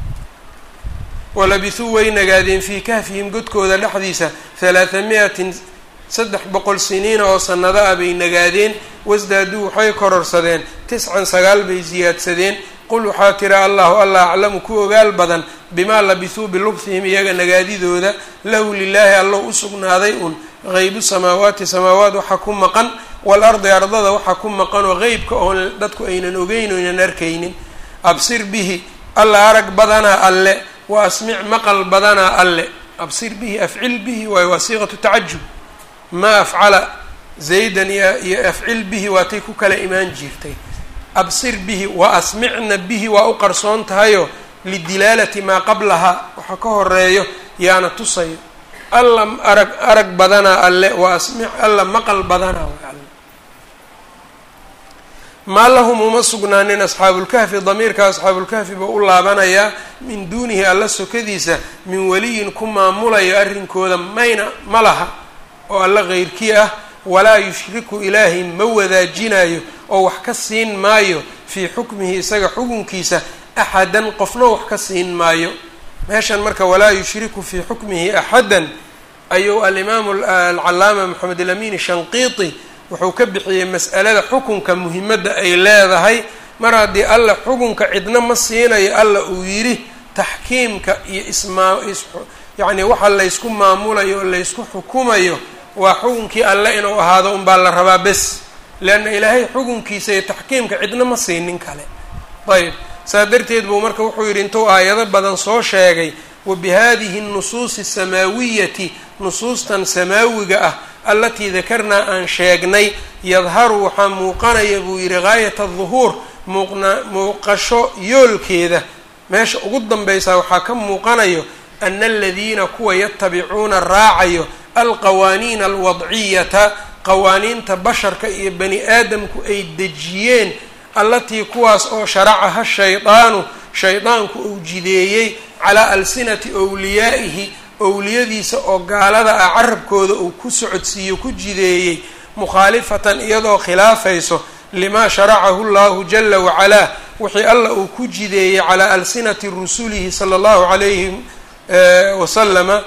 walabithuu way nagaadeen fii kahfihim godkooda dhexdiisa halaatha mi-atin saddex boqol siniina oo sannado ah bay nagaadeen wasdaaduu waxay kororsadeen tiscan sagaal bay siyaadsadeen qul waxaa tira allahu allah aclamu ku ogaal badan bimaa labithuu bilubthihim iyaga nagaadidooda lahu lilaahi allow u sugnaaday un qeybu samaawaati samaawaat waxa ku maqan waalardi ardada waxa ku maqan oo qeybka oon dadku aynan ogeyn o aynan arkaynin absir bihi alla arag badanaa alle wa asmic maqal badanaa alle absir bihi afcil bihi waayo waa siiqatu tacajub maa afcala zaydan iyo afcil bihi waatay ku kala imaan jirtay absir bihi wa asmicna bihi waa u qarsoon tahayo lidilaalati maa qablahaa waxa ka horeeyo yaana tusayo alla arag arag badanaa alle wa asmic alla maqal badanaa way alle maa lahum uma sugnaanin asxaabulkahfi damiirka asxaabulkahfi buu u laabanayaa min duunihi alla sokadiisa min weliyin ku maamulayo arrinkooda mayna ma laha oo alla keyrkii ah walaa yushriku ilaahay ma wadaajinayo oo wax ka siin maayo fii xukmihi isaga xukunkiisa axadan qofna wax ka siin maayo meeshan marka walaa yushriku fii xukmihi axadan ayuu alimaamu alcalaama moxamed alamin shanqiiti wuxuu ka bixiyey mas'alada xukunka muhimadda ay leedahay mar haddii alla xukunka cidna ma siinayo alla uu yidhi taxkiimka iyo ismaa yacni waxa laysku maamulayo oo laysku xukumayo waa xukunkii alle inuu ahaado unbaa la rabaa bes leanna ilaahay xukunkiisa iyo taxkiimka cidna ma siinin kale ayb saa darteed buu marka wuxuu yidhi intuu aayado badan soo sheegay wa bihadihi nusuusi samaawiyati nusuustan samaawiga ah allatii dakarnaa aan sheegnay yadharu waxaa muuqanaya buu yidhi gaayat aduhuur muuqna muuqasho yoolkeeda meesha ugu danbaysaa waxaa ka muuqanayo ana aladiina kuwa yatabicuuna raacayo alqawaaniina alwadciyata qawaaniinta basharka iyo bani aadamku ay dejiyeen allatii kuwaas oo sharacaha shaydaanu shaydaanku uu jideeyey calaa alsinati owliyaa'ihi owliyadiisa oo gaalada ah carabkooda uu ku socodsiiyo ku jideeyey mukhaalifatan iyadoo khilaafayso limaa sharacahu llahu jala wacalaa wixii alla uu ku jideeyey calaa alsinati rusulihi sala allahu calayhi wasalama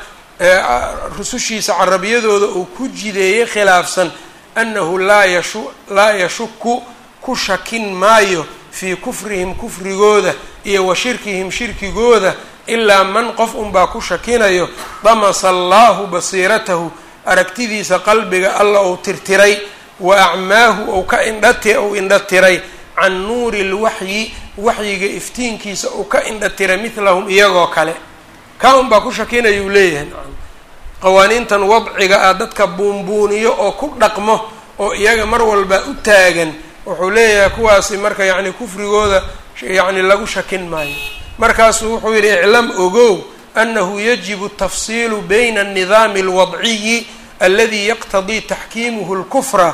rusushiisa carabiyadooda uu ku jideeyey khilaafsan annahu laa yashu laa yashuku ku shakin maayo fii kufrihim kufrigooda iyo wa shirkihim shirkigooda ilaa man qof unbaa ku shakinayo damasa allaahu basiiratahu aragtidiisa qalbiga alla uu tirtiray wa acmaahu ou ka indhati ou indha tiray can nuuri lwaxyi waxyiga iftiinkiisa uu ka indha tiray midlahum iyagoo kale kaa unbaa ku shakinaya uu leeyahay qawaaniintan wadciga ah dadka buunbuuniyo oo ku dhaqmo oo iyaga mar walba u taagan wuxuu leeyahay kuwaasi marka yacni kufrigooda yacni lagu shakin maayo markaasuu wuxuu yidhi iclam ogow annahu yajibu tafsiilu bayna annidaami alwadciyi aladi yaqtadii taxkiimuhu lkufra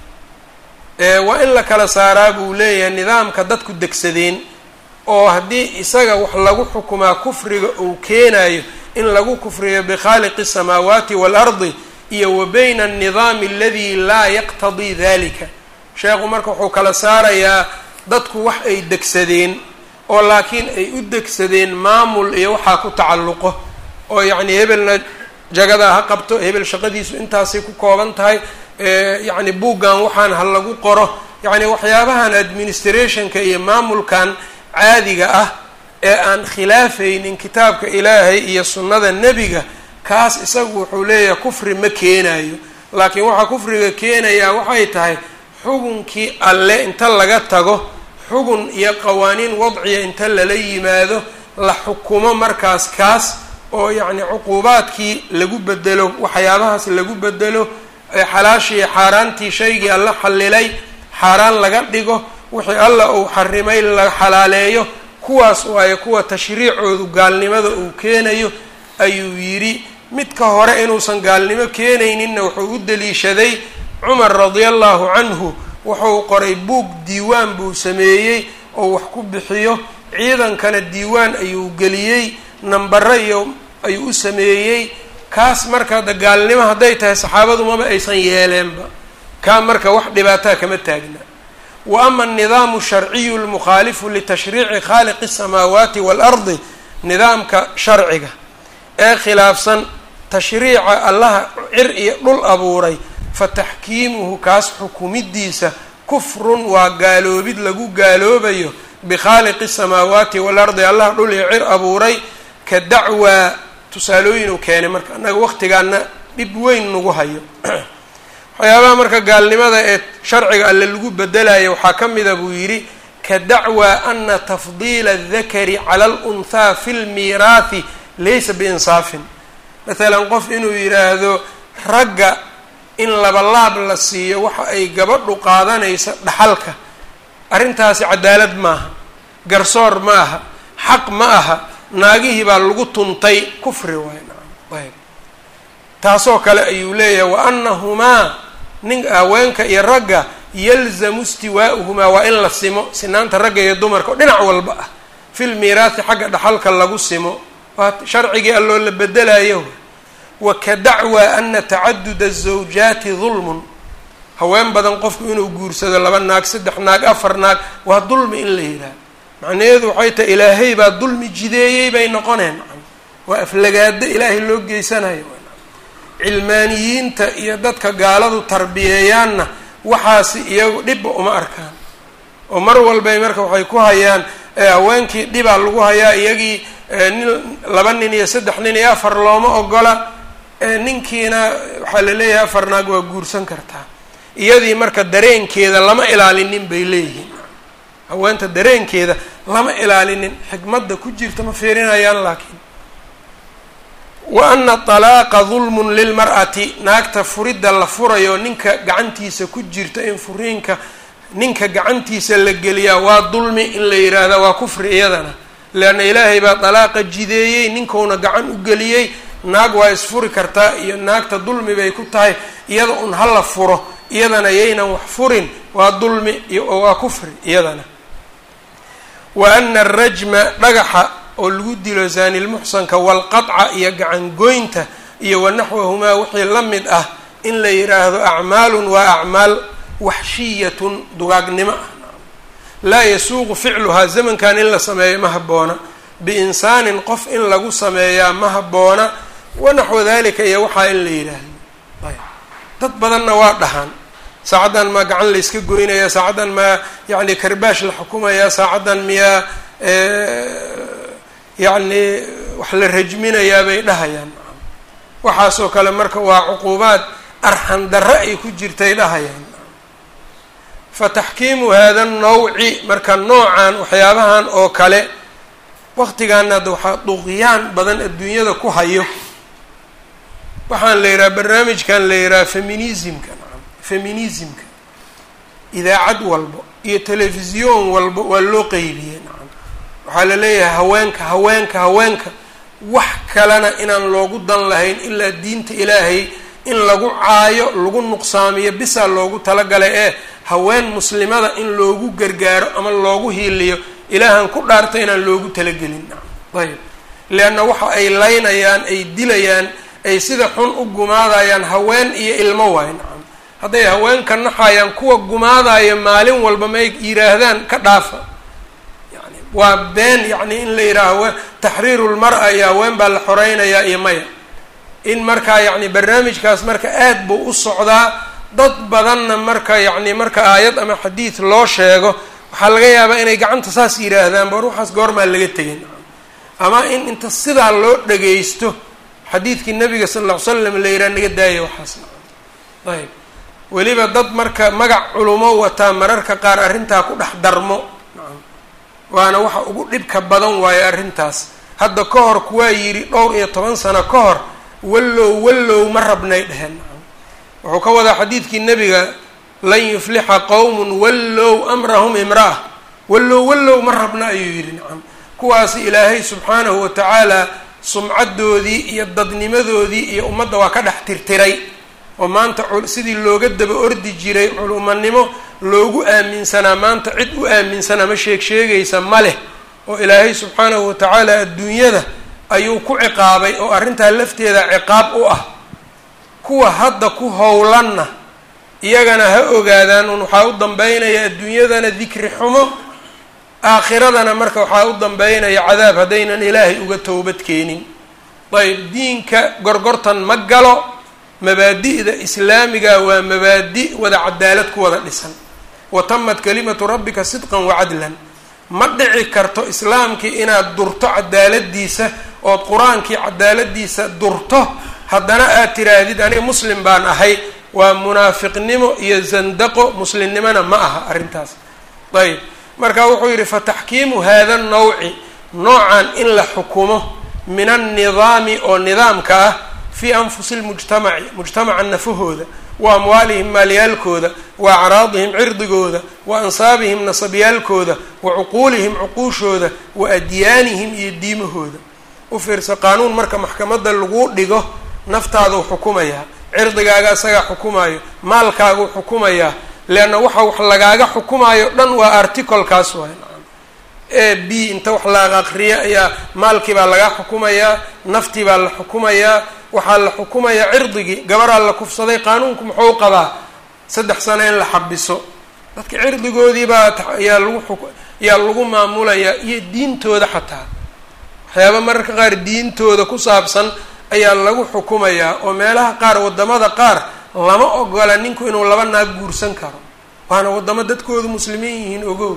waa in la kala saaraa buu leeyahay nidaamka dadku degsadeen oo haddii isaga wax lagu xukumaa kufriga uu keenayo in lagu kufriyo bikhaaliqi الsamaawaati waalardi iyo wa bayna annidaami aladi laa yaqtadii dalika sheekhu marka wuxuu kala saarayaa dadku wax ay degsadeen oo laakiin ay u degsadeen maamul iyo waxaa ku tacalluqo oo yacni hebelna jagadaa ha qabto hebel shaqadiisu intaasay ku kooban tahay yacni buuggan waxaan ha lagu qoro yacni waxyaabahan administrationka iyo maamulkan caadiga ah ee aan khilaafaynin kitaabka ilaahay iyo sunnada nebiga kaas isagu wuxuu leeyahay kufri ma keenayo laakiin waxaa kufriga keenayaa waxay tahay xugunkii alle inta laga tago xugun iyo qawaaniin wadciya inta lala yimaado la xukumo markaas kaas oo yacni cuquubaadkii lagu bedelo waxyaabahaas lagu bedelo xalaashii xaaraantii shaygii alla xallilay xaaraan laga dhigo wixii alla uu xarimay la xalaaleeyo kuwaas waayo kuwa tashriicoodu gaalnimada uu keenayo ayuu yidhi midka hore inuusan gaalnimo keenayninna wuxuu u daliishaday cumar radia allahu canhu wuxuu qoray buug diiwaan buu sameeyey oo wax ku bixiyo ciidankana diiwaan ayuu geliyey nambaro iyo ayuu u sameeyey kaas marka hadda gaalnimo hadday tahay saxaabadu maba aysan yeeleenba kaa marka wax dhibaataa kama taagna wa ama alnidaamu sharciyu lmukhaalifu litashriici khaaliqi asamaawaati waalardi nidaamka sharciga ee khilaafsan tashriica allaha cir iyo dhul abuuray fa taxkiimuhu kaas xukumidiisa kufrun waa gaaloobid lagu gaaloobayo bikhaaliqi asamaawaati waalardi allah dhul iyo cir abuuray ka dacwaa tusaalooyin uu keenay marka annaga waqtigaana dhib weyn nagu hayo waxyaabaha marka gaalnimada ee sharciga alle lagu bedelayo waxaa ka mida buu yidhi ka dacwaa ana tafdiila adakari cala alunhaa fi lmiiraathi laysa biinsaafin maalan qof inuu yidhaahdo ragga in labalaab la siiyo waxa ay gabadhu qaadanaysa dhaxalka arrintaasi cadaalad maaha garsoor ma aha xaq ma aha naagihii baa lagu tuntay kufri waay ayb taasoo kale ayuu leeyahay wa annahumaa nin haweenka iyo ragga yalzamu istiwaa'uhumaa waa in la simo sinaanta ragga iyo dumarka oo dhinac walba ah fil miiraathi xagga dhaxalka lagu simo waa sharcigii alloo la bedelayo wa ka dacwaa ana tacaduda azawjaati dulmun haween badan qofku inuu guursado laba naag saddex naag afar naag waa dulmi in la yidhaah macnaheedu waxay tahay ilaahay baa dulmi jideeyey bay noqoneen waa aflagaado ilaahay loo geysanayo cilmaaniyiinta iyo dadka gaaladu tarbiyeeyaanna waxaasi iyagu dhibba uma arkaan oo mar walbay marka waxay ku hayaan haweenkii dhibaa lagu hayaa iyagii nin laba nin iyo saddex nin iyo afar looma ogola ninkiina waxaa la leeyahay afar naag waa guursan kartaa iyadii marka dareenkeeda lama ilaalinin bay leeyihiin haweenta dareenkeeda lama ilaalinin xikmadda ku jirta ma fiirinayaan laakiin wa ana talaaqa dulmun lilmar'ati naagta furidda la furayo ninka gacantiisa ku jirta in furiinka ninka gacantiisa la geliyaa waa dulmi in la yidhaahda waa kufri iyadana leanna ilaahay baa dalaaqa jideeyey ninkuuna gacan u geliyey naag waa isfuri kartaa iyo naagta dulmi bay ku tahay iyada un hala furo iyadana yaynan wax furin waa dulmi iyo waa kufri iyadana wa ana arajma dhagaxa oo lagu dilo zaanilmuxsanka walqadca iyo gacangoynta iyo wanaxwahumaa wixii la mid ah in la yidhaahdo acmaalun waa acmaal waxshiyatun dugaagnimo ah laa yasuuqu ficluhaa zamankan in la sameeyo ma habboona biinsaanin qof in lagu sameeyaa ma habboona wanaxwa dalika iyo waxaa in la yidhaahdo ayb dad badanna waa dhahaan saacaddan maa gacan layska goynaya saacaddan maa yacni karbaash la xukumaya saacaddan miyaa yacni wax la rajminayaa bay dhahayaan waxaasoo kale marka waa cuquubaad arxan darre ay ku jirtay dhahayaan fa taxkiimu hada nawci marka noocan waxyaabahan oo kale waqtigaana hadda waxaa duqyaan badan adduunyada ku hayo waxaan la yidhaha barnaamijkan la yidhaha feminismka feminismka idaacad walbo iyo telefisyoon walbo waa loo qeybiyey nacam waxaa la leeyahay haweenka haweenka haweenka wax kalena inaan loogu dan lahayn ilaa diinta ilaahay in lagu caayo lagu nuqsaamiyo bisaa loogu talagalay ee haween muslimada in loogu gargaaro ama loogu hiiliyo ilaahan ku dhaarta inaan loogu talagelin nacam ayb leanna waxa ay laynayaan ay dilayaan ay sida xun u gumaadayaan haween iyo ilmo waayo nacam hadday haweenka naxayaan kuwa gumaadayo maalin walba may yidhaahdaan ka dhaafa yani waa been yacni in la yidhaaho taxriiru lmar-a iyo haween baa la xoreynayaa iyo maya in markaa yacni barnaamijkaas marka aad buu u socdaa dad badanna marka yacni marka aayad ama xadiid loo sheego waxaa laga yaabaa inay gacanta saas yidhaahdaan bor waxaas goormaa laga tegin ama in inta sidaa loo dhageysto xadiidkii nabiga sal lla ly slam la yidhaha naga daaya waxaas ayb weliba dad marka magac culumo wataa mararka qaar arrintaa ku dhex darmo waana waxa ugu dhibka badan waayo arrintaas hadda ka hor kuwaa yidhi dhowr iyo toban sano ka hor wallow wallow ma rabnay dheheen wuxuu ka wadaa xadiidkii nebiga lan yuflixa qowmun wallow amrahum imra'a wallow wallow ma rabna ayuu yidhi nacam kuwaasi ilaahay subxaanahu wa tacaala sumcaddoodii iyo dadnimadoodii iyo ummadda waa ka dhex tirtiray oo maanta sidii looga daba ordi jiray culumanimo loogu aaminsanaa maanta cid u aaminsanaa ma sheeg sheegaysa ma leh oo ilaahay subxaanahu wa tacaala adduunyada ayuu ku ciqaabay oo arrintaa lafteeda ciqaab u ah kuwa hadda ku howlanna iyagana ha ogaadaan un waxaa u dambeynaya adduunyadana dikri xumo aakhiradana marka waxaa u dambeynaya cadaab haddaynan ilaahay uga towbad keenin ayb diinka gorgortan ma galo mabaadi'da islaamiga waa mabaadi' wada cadaalad ku wada dhisan wa tamat kalimatu rabbika sidqan wacadlan ma dhici karto islaamkii inaad durto cadaaladiisa ood qur-aankii cadaaladiisa durto haddana aad tiraahdid aniga muslim baan ahay waa munaafiqnimo iyo zandaqo muslimnimona ma aha arrintaas ayb marka wuxuu yidhi fataxkiimu hada nawci noocan in la xukumo min annidaami oo nidaamka ah fii anfusi lmujtamaci mujtamaca nafahooda wa amwaalihim maalyaalkooda wa acraadihim cirdigooda wa ansaabihim nasabyaalkooda wa cuquulihim cuquushooda wa adyaanihim iyo diimahooda u fiirsa qaanuun marka maxkamadda lagu dhigo naftaaduu xukumayaa cirdigaaga isagaa xukumayo maalkaaguu xukumayaa leanna waxa wax lagaaga xukumayo dhan waa articlekaas waay nacam a b inta wax la aqriya ayaa maalkii baa lagaa xukumayaa naftii baa la xukumayaa waxaa la xukumayaa cirdigii gabaraa la kufsaday qaanuunku muxuu qabaa saddex sano in la xabiso dadka cirdigoodii baa yaa lagu xuk yaa lagu maamulayaa iyo diintooda xataa waxyaaba mararka qaar diintooda ku saabsan ayaa lagu xukumayaa oo meelaha qaar waddamada qaar lama ogola ninku inuu laba naag guursan karo waana waddamo dadkoodu muslimiin yihiin ogow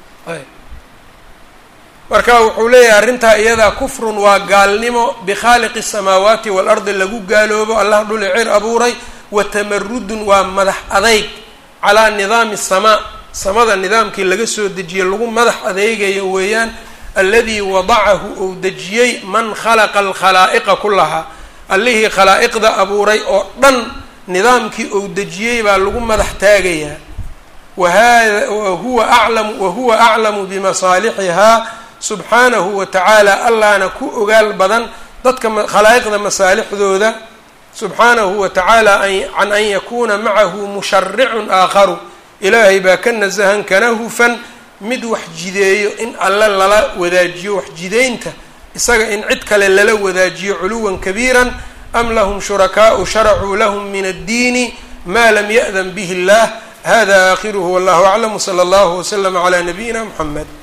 marka wuxuu leeyahay arrintaa iyadaa kufrun waa gaalnimo bikhaaliqi الsamaawaati waalardi lagu gaaloobo allah dhuli cir abuuray wa tamarudun waa madax adeyg calaa nidaami الsamaa samada nidaamkii laga soo dejiyey lagu madax adeegayo weeyaan aladii wadacahu ou dejiyey man khalaqa alkhalaa'iqa kulahaa allihii khalaa'iqda abuuray oo dhan nidaamkii ou dejiyey baa lagu madax taagayaa wahada wahuwa aclamu wahuwa aclamu bimasaalixihaa subxaanahu wa tacaala allahna ku ogaal badan dadka khalaa'iqda masaalixdooda subxaanahu wa tacaala can an yakuuna macahu musharicun aakharu ilaahay baa ka nasahan kana hufan mid wax jideeyo in alle lala wadaajiyo wax jideynta isaga in cid kale lala wadaajiyo culuwan kabiiran am lahum shurakaau sharacuu lahum min addiini ma lam ya'dan bihi اllah hada aakhiruhu wallahu aclam wsala allahu waslama calaa nabiyina mxamed